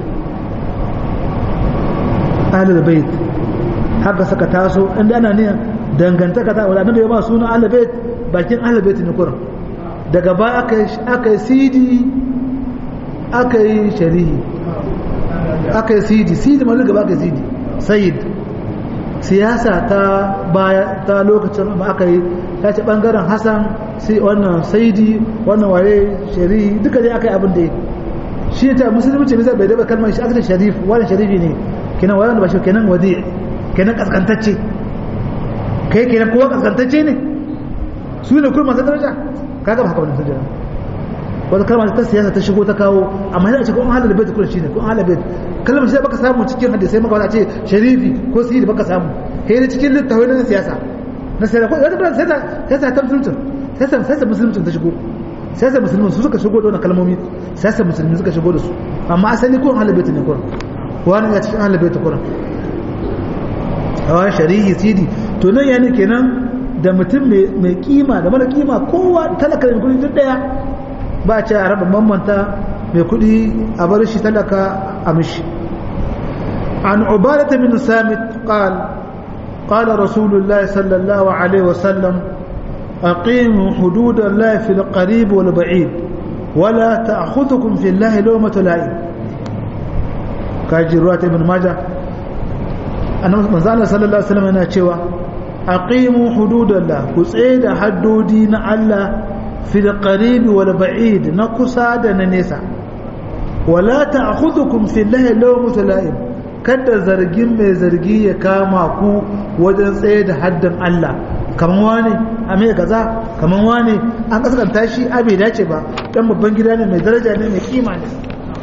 ahlul bait haka suka taso inda ana niyan dangantaka ta wadanda ya ba suna ahlul bait bakin ahlul bait ne kurin daga baya aka aka yi sidi aka yi sharihi aka yi sidi sidi ma gaba aka yi sidi sayyid siyasa ta baya ta lokacin ba aka yi ta ce bangaren hasan sai wannan saidi wannan waye shari'i duka dai aka yi abin da shi ta musulunci ne zai bai daba kalmar shi aka ce sharif wannan sharifi ne kenan wayan ba shi kenan wadi kenan kaskantacce kai kenan kowa kaskantacce ne su ne kuma masu daraja kaga ba haka wannan sujjada wata kalmar ta siyasa ta shigo ta kawo amma yana ce ko an halal bait kullum shine ko an halal bait kalmar shi baka samu cikin hadisi maka wata ce sharifi ko sirri baka samu kai ne cikin littafai na siyasa na siyasa ko wata sai ta sai ta musulunci sai ta sai ta musulunci ta shigo sai ta musulmi su suka shigo da wannan kalmomi sai ta musulmi suka shigo da su amma asali ko an halal bait ne kullum wani ya cikin halal bait kullum a shari'i sidi to nan yani kenan da mutum mai kima da mara kima kowa talaka da kudi duk daya ba ce a raba bambanta mai kudi a bar shi talaka a mishi an ubadata min samit qal قال رسول الله صلى الله عليه وسلم أقيموا حدود الله في القريب والبعيد ولا تأخذكم في الله لومة لائم كاجي رواية ابن ماجه أنا صلى الله عليه وسلم أنا cewa aqimu hududallah ku tsaye da haddodi na Allah fil qaribi wal ba'id na kusa da na nesa wala ta'khudhukum fillahi lawmatu la'im kada zargin mai zargi ya kama ku wajen tsaye da haddin Allah kaman wani a mai kaza kaman wani an kaskanta shi a bai dace ba dan babban gida ne mai daraja ne mai kima ne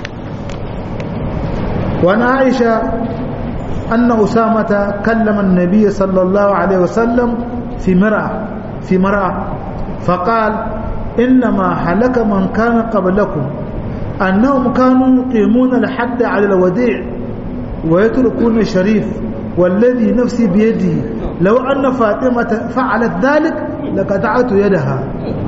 wani Aisha أن أسامة كلم النبي صلى الله عليه وسلم في مرأة في مرأة فقال إنما هلك من كان قبلكم أنهم كانوا يقيمون الحد على الوديع ويتركون الشريف والذي نفسي بيده لو أن فاطمة فعلت ذلك لقطعت يدها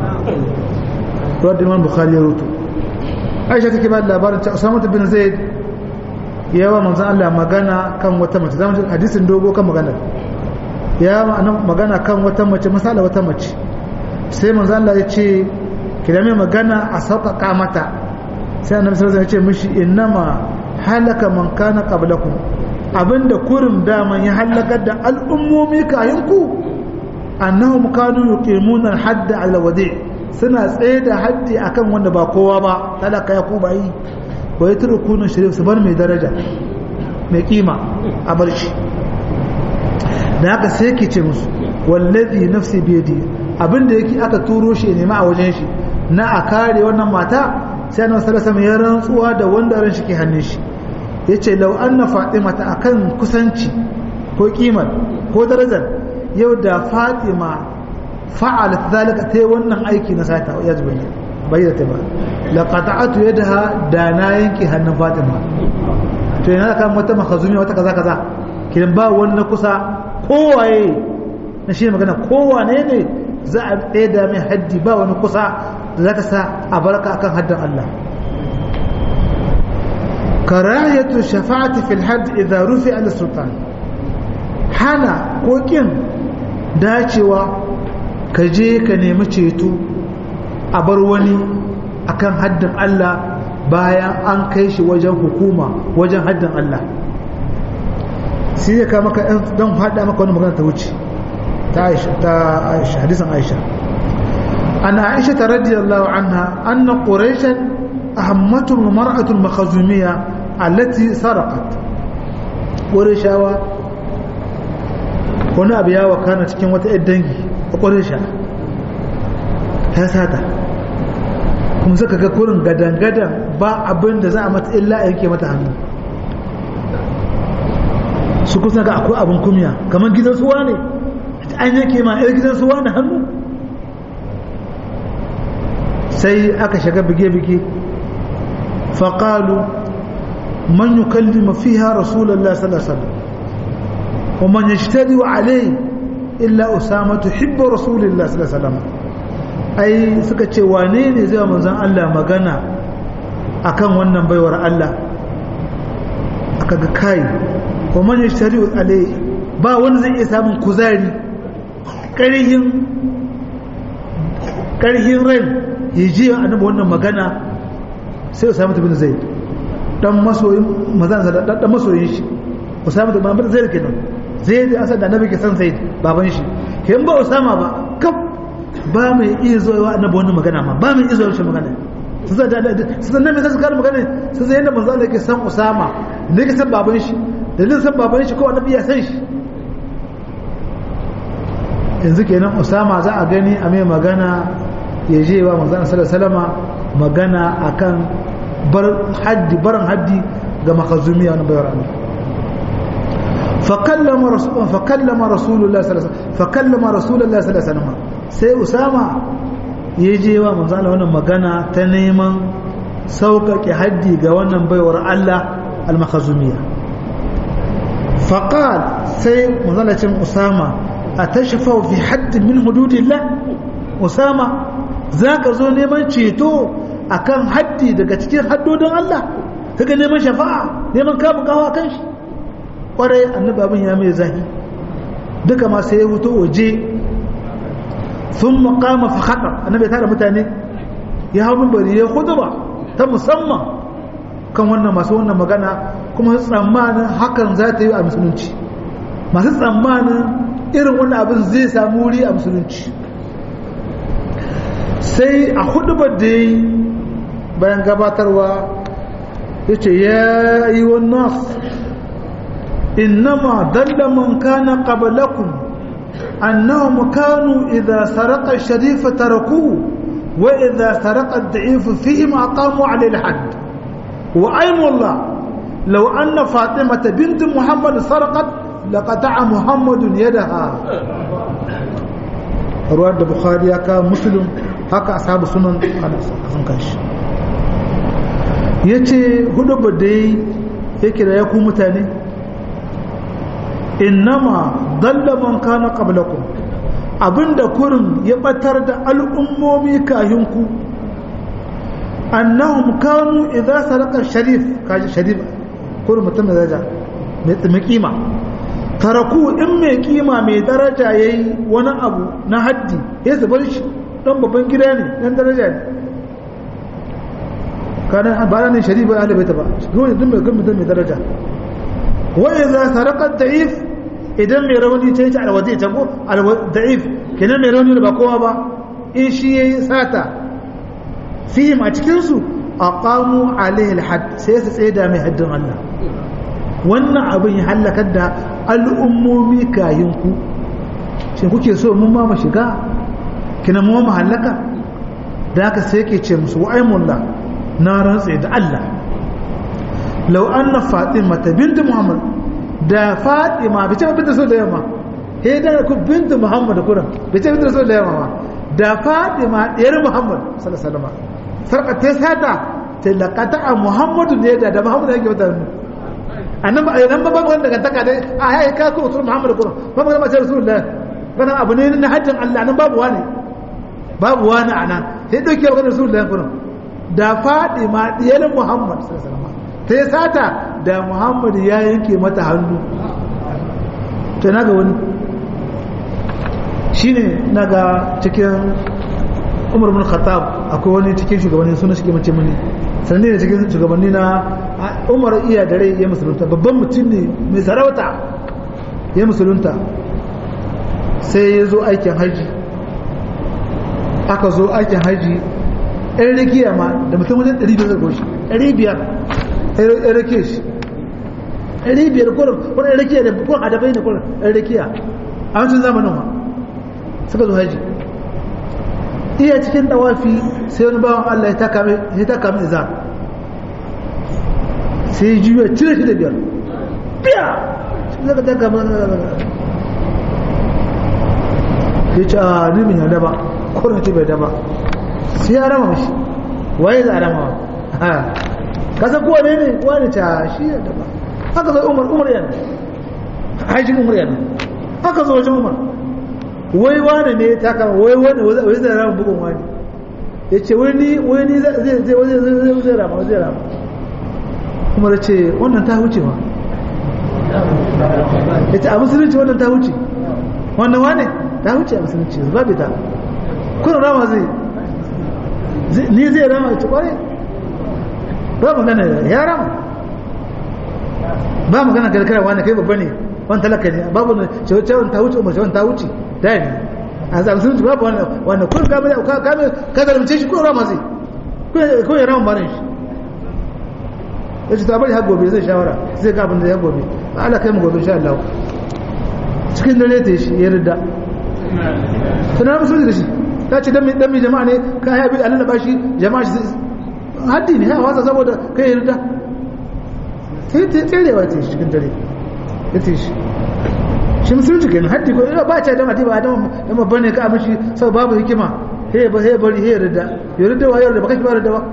رد الإمام البخاري يروته عائشة كبار لابارة أسامة بن زيد yawa manzan Allah magana kan wata mace zama hadisin dogo kan magana ya magana kan wata mace misala wata mace sai manzan Allah ya ce ki mai magana a sauƙaƙa mata sai annabi sallallahu alaihi ya ce mishi innama halaka man kana qablakum abinda kurin daman ya halakar da al'ummomi kayan ku annahum kanu yuqimuna al-hadda ala wadi suna tsaye da haddi akan wanda ba kowa ba talaka ya ku bayi wa ya turu kunan shirif su bar mai daraja mai kima a bar shi da haka sai ke ce musu wallazi nafsi biyadi abinda yake aka turo shi nema a wajen shi na a kare wannan mata sai annabi sallallahu alaihi ya rantsuwa da wanda ran shi ke hannun shi yace law anna fatima ta akan kusanci ko kimar ko darajar yau da fatima fa'alat zalika ta wannan aiki na sata ya zubayyana bayyana ta ba laqata'atu yadaha da na yanke hannun Fatima to yana kan wata makhazumi wata kaza kaza kidan ba wani kusa kowaye na shi magana kowane ne za a ɗaya da mai haddi ba wani kusa da za ta sa a barka akan haddin Allah karayatu shafa'ati fil hadd idza rufi al sultan hana ko kin dacewa ka je ka nemi ceto a bar wani akan haddin Allah bayan an kai shi wajen hukuma wajen haddin Allah sai ya kama ka don haɗa maka wani magana ta wuce ta Aisha hadisan Aisha ana Aisha ta radiyallahu anha anna quraishan ahammatu mar'atu makhazumiyya allati sarqat qurayshawa wani abu ya wakana cikin wata ‘yar dangi a ƙwarisha ta sata kuma suka ga kurin gadan-gadan ba abin da za a mata illa a yanke mata hannu su kusa ga akwai abin kumya kamar gidan suwa ne an yanke ma ‘yar gidan suwa na hannu sai aka shiga bige-bige faƙalu man yi kallima fiha rasulallah sallallahu alaihi ومن يجتري عليه إلا أسامة حب رسول الله صلى الله عليه وسلم أي سكتش وانيني زي من زن الله مغانا أكان ونن بيور الله أكاك كاي ومن يجتري عليه با wani zai iya samun kuzari ƙarhin ƙarhin rai ya ji annabi wannan magana sai Usama bin Zaid dan masoyin mazan sa dan masoyin shi Usama bin Zaid kenan zai da asad da annabi ke san sai baban shi ke ba usama ba kaf ba mai iya zuwa annabi wannan magana ma ba mai iya zuwa shi magana su zai da su zai mai zasu kare magana su zai yadda manzo Allah ke san usama ne ke san baban shi dalilin san baban shi ko annabi ya san shi yanzu kenan usama za a gani a mai magana ya je wa manzo Allah sallallahu alaihi wasallama magana akan bar haddi barin haddi ga makazumiya na bayar Allah فكلم رسول فكلم رسول الله صلى الله عليه وسلم فكلم رسول الله صلى الله عليه وسلم sai usama ya je wa manzo Allah wannan magana ta neman sauƙaƙe haddi ga wannan baiwar Allah al-makhazumiyya faqal sai manzo Allah cin usama atashfa fi hadd min hududillah usama zaka zo neman ceto akan haddi daga cikin haddodin Allah kaga neman shafa'a neman kamun kawo kan shi kwarai annabi abin ya mai zahi duka ma sai ya wuto waje sun makama fa haɗa annabi tara mutane ya hau bari ya huduba ta musamman kan wannan masu wannan magana kuma tsammanin hakan za ta yi a musulunci masu tsammanin irin wannan abin zai samu wuri a musulunci sai a hudubar da ya yi bayan gabatarwa ya ce ya yi wannan إنما دل من كان قبلكم أنهم كانوا إذا سرق الشريف تركوه وإذا سرق الضعيف فيهم أقاموا عليه الحد وأيم الله لو أن فاطمة بنت محمد سرقت لقطع محمد يدها رواه البخاري كان مسلم هكا أصحاب السنن قال حسن كاش yace hudu ba dai yake da ya ku mutane innama dalla man kana qablakum abinda kurin ya batar da al'ummomi kayinku annahum kanu idza saraka sharif kaji sharif kurin mutum da daraja mai kima taraku in mai kima mai daraja yayi wani abu na haddi ya zubar shi dan babban gida ne dan daraja ne kana ba ne sharif ba ahli baita ba dole din mai mutum mai daraja wa idza saraka da'if idan mai rauni ta yi ta alwazi ta ko da'if kenan mai rauni da ba kowa ba in shi ya yi sata fihim a cikinsu a ƙamu alaihi alhad sai su tsaye da mai haddin Allah wannan abin ya hallakar da al'ummomi kayinku shi kuke so mun ma mu shiga kina mu mu hallaka da haka sai ke ce musu wa'aimullah na rantse da Allah law anna fatima binti muhammad da fatima bai ce binta so da yamma he da ku binta muhammad kuran bai ce binta so da yamma ba da fatima diyar muhammad sallallahu alaihi wasallam sarka ta sata ta laqata muhammadu ne da da muhammad yake mata mu annan ba nan ba ba wanda daga taka dai a yayi ka ko rasul muhammad kuran ba magana ce rasulullah kana abu ne na hajjin Allah nan babu wani babu wani anan sai dauke magana rasulullah kuran da fatima diyar muhammad sallallahu alaihi wasallam ta yi sata da muhammadu ya yanke mata hannu ta naga wani shi ne naga cikin umar bin khattab akwai wani cikin shugabanni suna shi mace mani sannan ne cikin shugabanni na umar iya da rai ya musulunta babban mutum ne mai sarauta ya musulunta sai ya zo aikin haji aka zo aikin haji ɗan rikiya ma da mutum wajen 500 goshi 500 ɗan rake shi ɗan biyar kurin wani ɗan rakiya da kurin adabai ne kurin ɗan rakiya a wancan zamanin ma suka zo haji iya cikin dawafi sai wani bawan Allah ya taka mai izar sai juya cire shi da biyar biya zaka taka mai ya ce a ni min yada ba kurin ce bai daba sai ya rama mashi waye za a rama ha kasa kowa ne ne wani ta shi ya daba haka zai umar umar yana haishin umar yana haka zo wajen umar wai wani ne ta kama wai wani wai zai rama bugun wani ya ce wani wani zai zai zai rama zai rama umar ce wannan ta wuce ma ya ce a musulunci wannan ta wuce wannan wane ta wuce a musulunci babu ta kuna rama zai ni zai rama ce kwarai ba magana ya rama ba magana karkara wani kai babba ne wani talaka ne babu na cewa ta wuce umar cewa ta wuce da ne a zaɓi sun babu wannan kun kame kame ka zalimce shi kun rama zai kun ya rama barin shi ya ce ta bari har gobe zai shawara zai ga abin da ya gobe ba ala kai mu gobe insha Allah cikin dare ta shi ya rida tunan musulunci da shi ta ce dan mai jama'a ne ka haifi a lalaba shi jama'a shi haddi ne ya wasa saboda kai ya rida sai ta tserewa ta cikin dare ya ce shi shi musulunci kenan haddi ko ina ba ce da mati ba da ma bane ka mishi sau babu hikima he ba he bari he rida ya rida wa yarda ba kake ba rida ba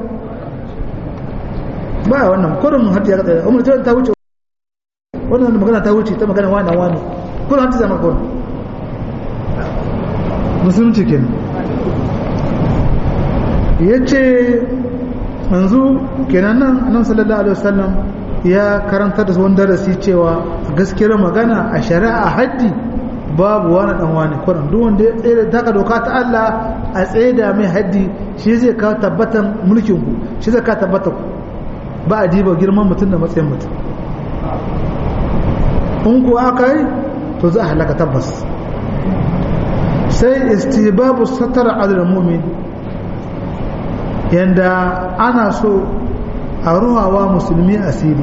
ba wannan kurin haddi ya tsaya umar ta wuce wannan magana ta wuce ta magana wani wani kurin haddi zama kurin musulunci kenan ya ce yanzu kenan nan annabi sallallahu alaihi wasallam ya karanta da wani darasi cewa gaskiyar magana a shari'a haddi babu wani dan wani kuran duk wanda ya tsere taka doka ta Allah a tsaye da mai haddi shi zai kawo tabbatan mulkin ku shi zai kawo tabbatan ku ba a diba girman mutum da matsayin mutum in ku aka yi to za a halaka tabbas sai istibabu satar adal mu'min yanda ana so a ruhawa musulmi asiri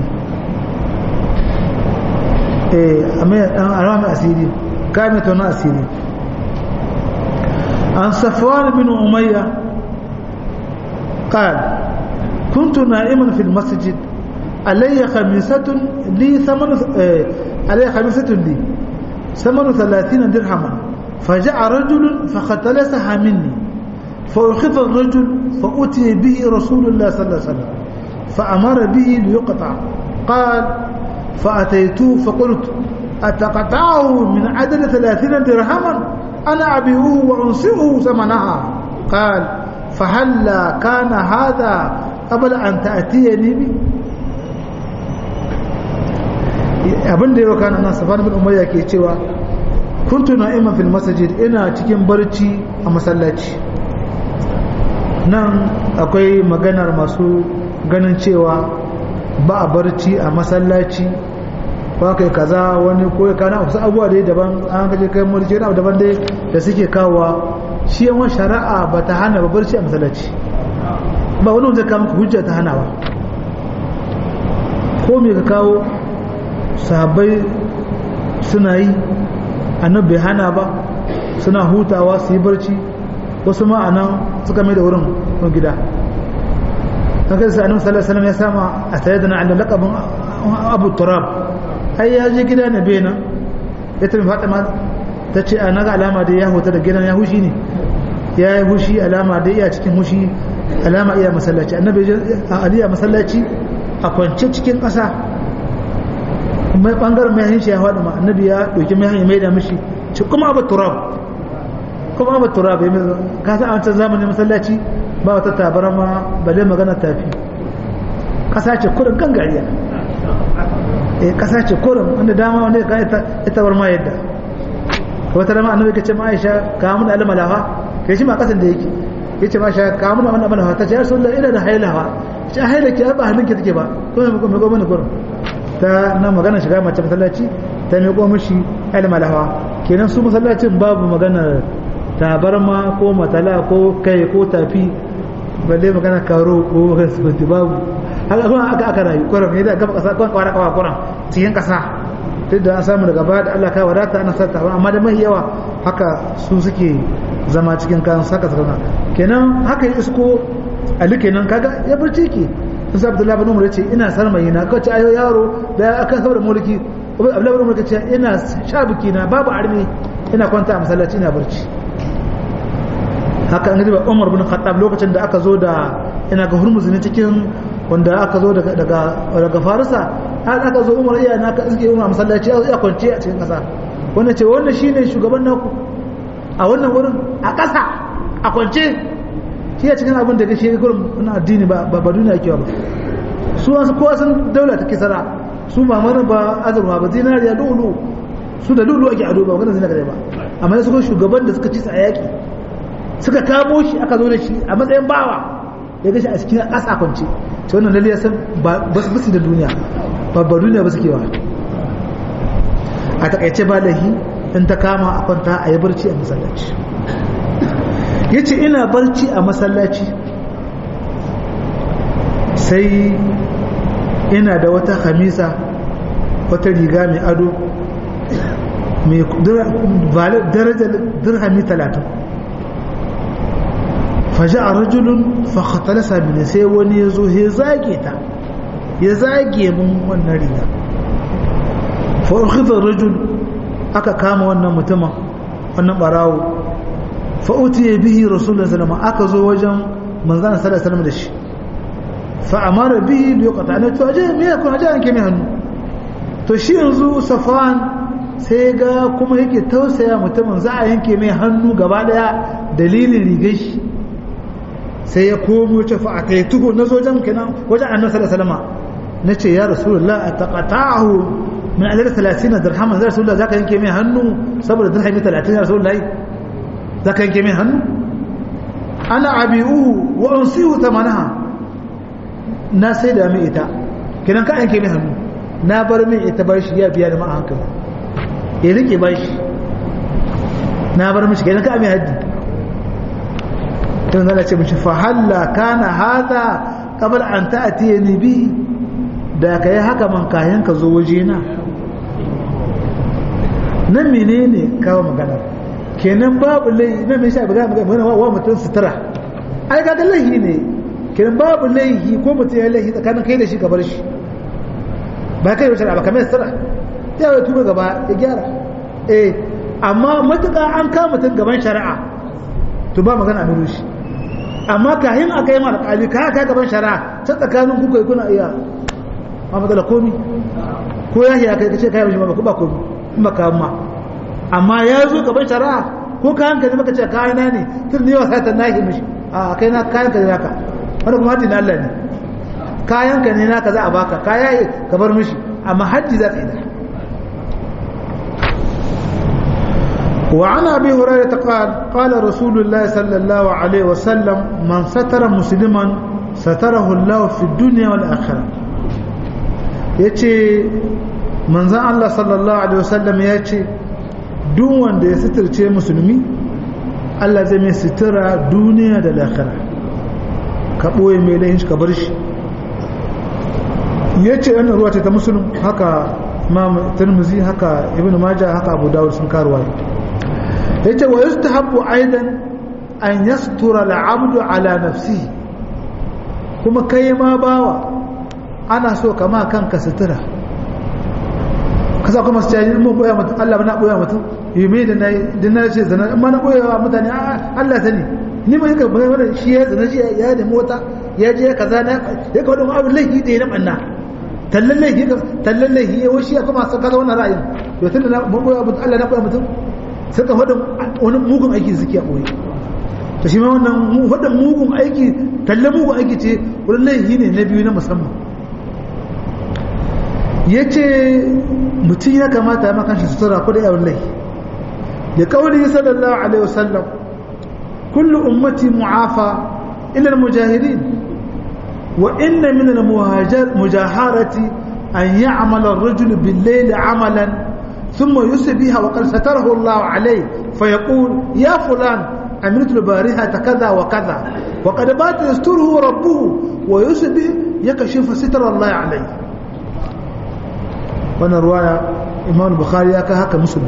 eh a ruhawa asiri kame to na asiri an safwan bin umayya قال كنت نائما في المسجد علي خميسة لي ثمن علي خميسة لي ثمن ثلاثين درهما فجاء رجل فختلسها مني فأخذ الرجل فأتي به رسول الله صلى الله عليه وسلم فأمر به ليقطع قال فأتيته فقلت أتقطعه من عدد ثلاثين درهما أنا أبيعه وأنصره ثمنها قال فهلا كان هذا قبل أن تأتيني به abin da yau kana nan safar bin umayya ke cewa kuntu na'iman fil masajid ina cikin barci a masallaci nan akwai maganar masu ganin cewa ba a barci a masallaci ba kai kaza wani ko kana wasu abubuwa dai daban an kaje kai mulki na daban dai da suke kawowa shi yawan shari'a ba ta hana ba barci a masallaci ba wani wanda ka maka hujja ta hana ba ko me ka kawo sahabbai suna yi annabi bai hana ba suna hutawa su yi barci wasu ma'anan suka mai da wurin gida kan kai sai annabi sallallahu alaihi wasallam ya sama a sayyidina Ali laqabin Abu Turab ai ya je gida na bena ya tafi Fatima ta ce a naga alama da ya huta da gidan ya hushi ne ya yi hushi alama da iya cikin hushi alama iya masallaci annabi Ali a masallaci a kwance cikin ƙasa mai bangaren mai hinshi ya faɗi ma annabi ya ɗauki mai hanyar mai da mishi ci kuma Abu Turab kuma Abu Turab ya mai ka san a wancan zamanin masallaci ba wata tabarama ba dai magana tafi ƙasa ce kurin gangariya eh ƙasa ce kurin wanda dama wanda ya ka ita bar ma yadda wata dama annabi ka ce ma Aisha ka mun alama lafa kai shi ma kasan da yake ya ce ma Aisha ka mun wannan malafa ta ce ya Rasulullah ina da hailawa ce haila ki ba hannun ki take ba ko me ko mana kurin ta na magana shiga mace masallaci ta miƙo mishi ilma lahawa kenan su masallacin babu magana tabarma ko matala ko kai ko tafi balle magana karo ko hasbati babu haka kuma aka aka rayu kwaram ne da gaba kasa kwan kwara kawa kwaram cikin kasa duk da an samu daga baya da Allah ka wadata ana sa tabarma amma da mai yawa haka su suke zama cikin kan saka saka kenan haka ya isko ali kenan kaga ya barci ki sun sa Abdullahi bin Umar yace ina sarmayi na kace ayo yaro da aka saboda mulki Abdullahi bin Umar yace ina shabiki na babu arme ina kwanta a masallaci ina barci haka an ba Umar bin Khattab lokacin da aka zo da ina ga hurmuzi ne cikin wanda aka zo daga daga Farisa har aka zo Umar iya na ka iske Umar masallaci ya kwance a cikin kasa wannan ce wannan shine shugaban naku a wannan wurin a kasa a kwance shi ya cikin abin da ga shi gurin na addini ba ba duniya ke ba su wasu kowa sun daula ta kisara su ba mara ba azurma ba zinariya lulu su da lulu ake ado ba wannan zinariya ba amma su shugaban da suka ci a yaki suka kamo shi aka zo da shi a matsayin bawa ya gashi a cikin ƙasa kwance ta wannan lalle ya san ba su da duniya ba ba duniya ba suke wa a takaice ba lahi in ta kama a kwanta a yi barci a masallaci ya ce ina barci a masallaci sai ina da wata hamisa wata riga mai ado mai darajar dirhami talatin faja a rajulun fakhatalasa mini sai wani ya zo ya zage ta ya zage mun wannan riga fa'ukhidar rajul aka kama wannan mutumin wannan barawo fa'uti ya bihi rasulun salama aka zo wajen manzana sallar salama da shi fa'amara bihi biyu kata ne to aje me ya kuna aje yanke mai hannu to shi yanzu safan sai ga kuma yake tausaya mutumin za a yanke mai hannu gaba daya dalilin rigar shi sai ya komo ce fa aka yi tuhu na sojan kenan wajen annan salama na ce ya rasulullah a taƙata'ahu min alar talatin na dirhaman zai rasulullah za ka yanke mai hannu saboda dirhami talatin ya rasulullah za ka yanke mai hannu ana abi'uhu wa unsihu tamanaha na sai da mai ita kenan ka yanke mai hannu na bar mai ita bar shi ya biya da ma'a hankali ya rike bar shi na bar mishi kenan ka mai haddi tun zana ce mishi fahalla kana hada kabar an ta'atiye ni bi da ka yi haka man kayan ka zo waje na nan menene kawo magana kenan babu laihi nan mai sha buga magana wa mutum sutura ai ga laihi ne kenan babu laihi ko mutum ya laihi tsakanin kai da shi ka bar shi ba kai da ba kamar sutura ya yi tuba gaba ya gyara eh amma matuƙa an kama mutum gaban shari'a to ba magana a nuru shi amma kayan aka yi mara ƙali ka ka gaban shari'a ta tsakanin kuka yi kuna iya ma matsala komi ko ya shi aka yi kace kayan shi ba ba komi in ba kayan ma amma ya zo gaban shari'a ko kayan ka ne maka ce kayan na ne tun ne wasa ta nahi mishi a kai na kayan ka ne naka wani kuma hajji na Allah ne kayan ka ne naka za a baka kaya yi ka bar mishi amma hajji za ka yi da وعن ابي هريره قال قال رسول الله صلى الله عليه وسلم من ستر مسلما ستره الله في الدنيا والاخره yace manzon Allah sallallahu alaihi wasallam yace duk wanda ya sitirce musulmi Allah zai mai sitira duniya da lahira ka boye mai lahin ka bar shi yace wannan ruwa ce ta musulun haka Imam Tirmidhi haka Ibn Majah haka Abu Dawud sun karwaye yace wa yustahabbu aidan an yastura al'abdu ala nafsihi kuma kai ma bawa ana so kama kanka sutura kasa kuma su caji mun boya mutum Allah na boya mutum yume da na da na ce zana amma na boya wa mutane Allah sani ni ba yaka bayan wannan shi ya zana shi ya da mota ya je kaza na ya ka wadon abin laifi da ya na banna tallan laifi tallan laifi ya washi ya kuma sa kaza wannan ra'ayin to tunda na boya mutum Allah na boya mutum suka faɗin wani mugun aiki suke a ɓoye ta shi ma wannan faɗin mugun aiki talle mugun aiki ce wurin laifi ne na biyu na musamman ya ce mutum ya kamata ya makan shi sutura ko da yawon laifi da kawai sallallahu alaihi wasallam kullu ummati mu'afa ila al-mujahirin wa inna min al-mujaharati an ya'mala ar-rajulu bil-layli 'amalan ثم يصبح وقد ستره الله عليه فيقول يا فلان عملت البارحة كذا وكذا وقد بات يستره ربه ويصبح يكشف ستر الله عليه وانا رواية imam bukhari ya kai haka musulun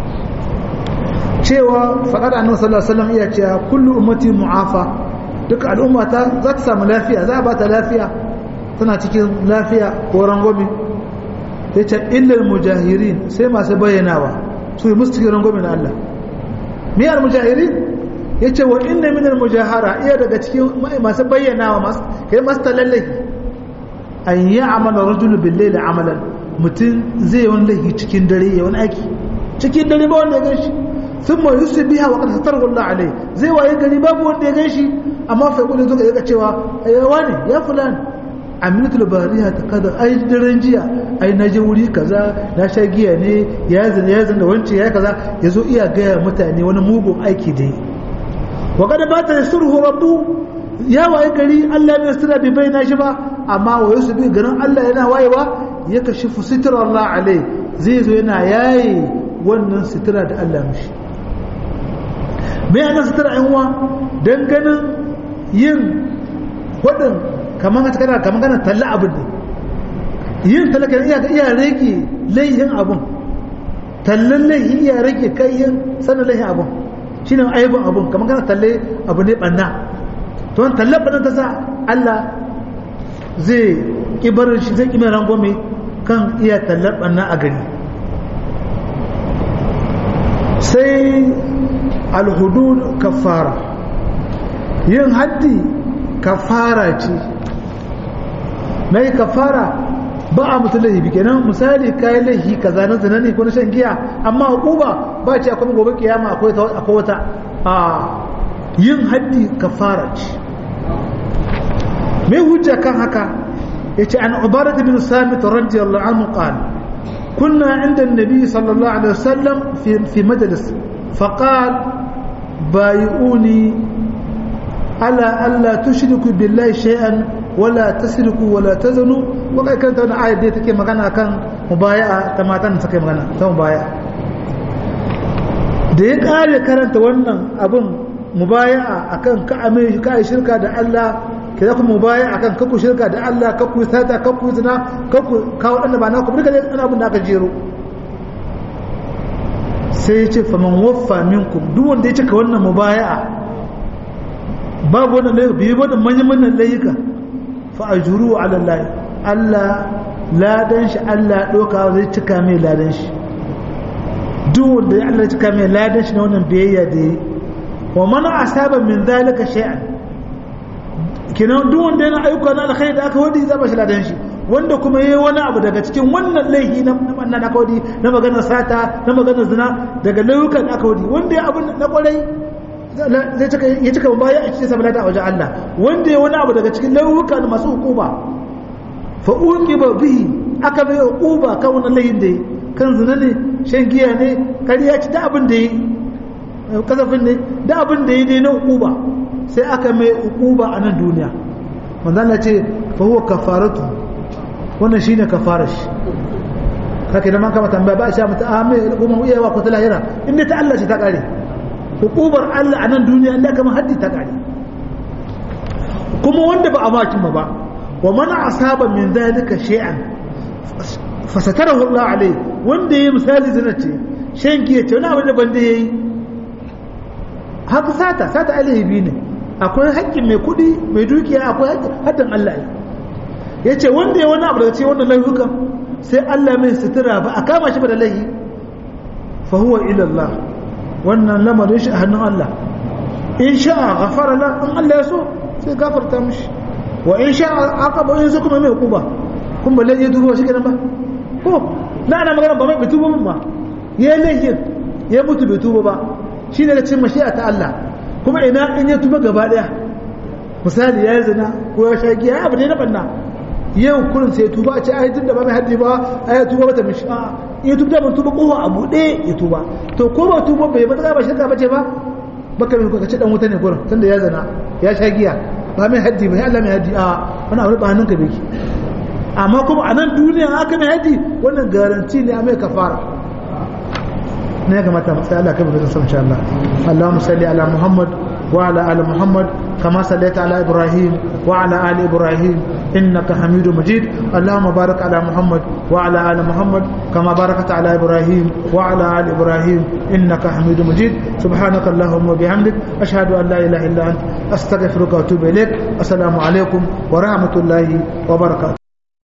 cewa faɗar annabi sallallahu alaihi wasallam iya cewa kullu ummati mu'afa duka al'umma ta za ta samu lafiya za a ba ta lafiya tana cikin lafiya ko rangwame ya ce illal mujahirin sai masu bayyanawa su yi musu cikin rangwame na Allah miyar mujahirin ya ce wa inna minar mujahara iya daga cikin masu bayyanawa kai masu talallahi an yi amala rajulu billahi da amalan mutum zai wani laifi cikin dare ya wani aiki cikin dare ba wanda ya gan shi sun ma yusu biya wa ƙasa tarwa Allah alai zai waye gari babu wanda ya gan shi amma fa kudu zuka yaga cewa ayyawa ne ya fulani aminatul bariya ta kada ai daren jiya ai na je wuri kaza na sha giya ne ya zina ya zina wance ya kaza ya zo iya gaya mutane wani mugun aiki da yi wa kada ba ta surhu rabbu ya waye gari Allah bai sira bai bayyana shi ba amma wa yusu bi garin Allah yana wayewa ya kashifu sitrar Allah alai zai zo yana yaye wannan sitira da Allah mishi me yana sitira yan uwa dan ganin yin wadin kamar kana kamar kana talla abin ne yin talaka iya iya rage laihin abun tallan laihi iya rage kayyin sanin laihin abun shine aibin abun kamar kana talle abu ne banna to an talla banna ta sa Allah zai kibarin shi zai kimin rangwame kan iya tallar banna a gari sai alhudud kafara yin haddi kafara ce mai kafara ba a mutu laifi kenan misali kayi laifi kaza na zina ne ko na shan giya amma hukuma ba ce akwai gobe kiyama akwai wata a yin haddi kafara ce mai hujja kan haka ya ce an ubarat bin samit radiyallahu anhu qala كنا عند النبي صلى الله عليه وسلم في في مجلس فقال بايعوني على ألا تشركوا بالله شيئا ولا تسرقوا ولا تزنوا وقد كانت أنا آية دي تكي مغانا كان مبايعة تماتان تكي مغانا تم مبايعة da ya kare karanta wannan abin mubaya'a akan ka ame ka shirka da Allah ke za ku mubaya akan kakku shirka da Allah kakku sata kakku zina kakku kawo dan ba na ku duka dai ana abin da aka jero sai ya ce faman waffa minkum duk wanda ya cika wannan mubaya'a babu wannan laifi biyu wannan manyan manyan layuka fa ajuru ala Allah Allah ladan shi Allah doka zai cika mai ladan shi duk wanda ya Allah cika mai ladan shi na wannan biyayya da yi wa man asaba min zalika shay'an kenan duk wanda yana ayyuka na alkhairi da aka wadi za ba shi ladan shi wanda kuma yayi wani abu daga cikin wannan laifi na na da aka wadi na maganar sata na maganar zina daga layukan da aka wadi wanda ya abun na kwarai zai cika ya cika baya a cikin sabata a wajen Allah wanda ya wani abu daga cikin layukan masu hukuma fa uqiba bihi aka bai uquba kan wannan laifin da yi kan zina ne shan giya ne kariya ci da abin da yi kasafin ne da abin da yi ne na uquba sai aka mai uquba a nan duniya manzo Allah ce fa huwa kafaratu wannan shine kafarar shi kake da man kama tambaya ba sha mata a mai kuma iyawa ko ta lahira inda ta Allah ce ta kare hukubar Allah a nan duniya Allah kama haddi ta kare kuma wanda ba a makin ba wa mana asaba min zalika shay'an fasatarahu Allah alai wanda yayi misali zina ce shan giya ce wani abu da banda yayi haka sata sata alaihi ne akwai haƙƙin mai kuɗi mai dukiya akwai haddin Allah ya ce wanda ya wani abu daga ce wannan laifukan sai Allah mai sutura ba a kama shi ba da laifi fa huwa ila Allah wannan lamarin shi a hannun Allah in sha'a ghafara la in Allah ya so sai gafarta mishi wa in sha'a aqaba in kuma mai kuba kun ba laifi dubo shi kenan ba ko na ana magana ba mai bai tubo ba ya laifin ya mutu bai tubo ba shi ne da cin mashi'a ta Allah kuma ina in ya tuba gaba daya misali ya zina ko ya sha giya abu ne na banna yau kurin sai tuba a ce ai tun da ba mai haddi ba ai ya tuba mata mishi a ya tuba ban tuba kowa a buɗe ya tuba to ko ba tuba bai ba ba shirka bace ba baka mai ka ce dan wuta ne gurin tunda ya zana ya sha giya ba mai haddi ba Allah mai haddi a wani abu ba hannun ka beki amma kuma a nan duniya aka mai haddi wannan garanti ne a mai kafara ne ya kamata mu sai Allah kai mu san insha Allah Allahumma salli ala Muhammad wa ala ali Muhammad kama sallaita ala Ibrahim wa ala ali Ibrahim إنك حميد مجيد اللهم بارك على محمد وعلى آل محمد كما باركت على إبراهيم وعلى آل إبراهيم إنك حميد مجيد سبحانك اللهم وبحمدك أشهد أن لا إله إلا أنت أستغفرك وأتوب إليك السلام عليكم ورحمة الله وبركاته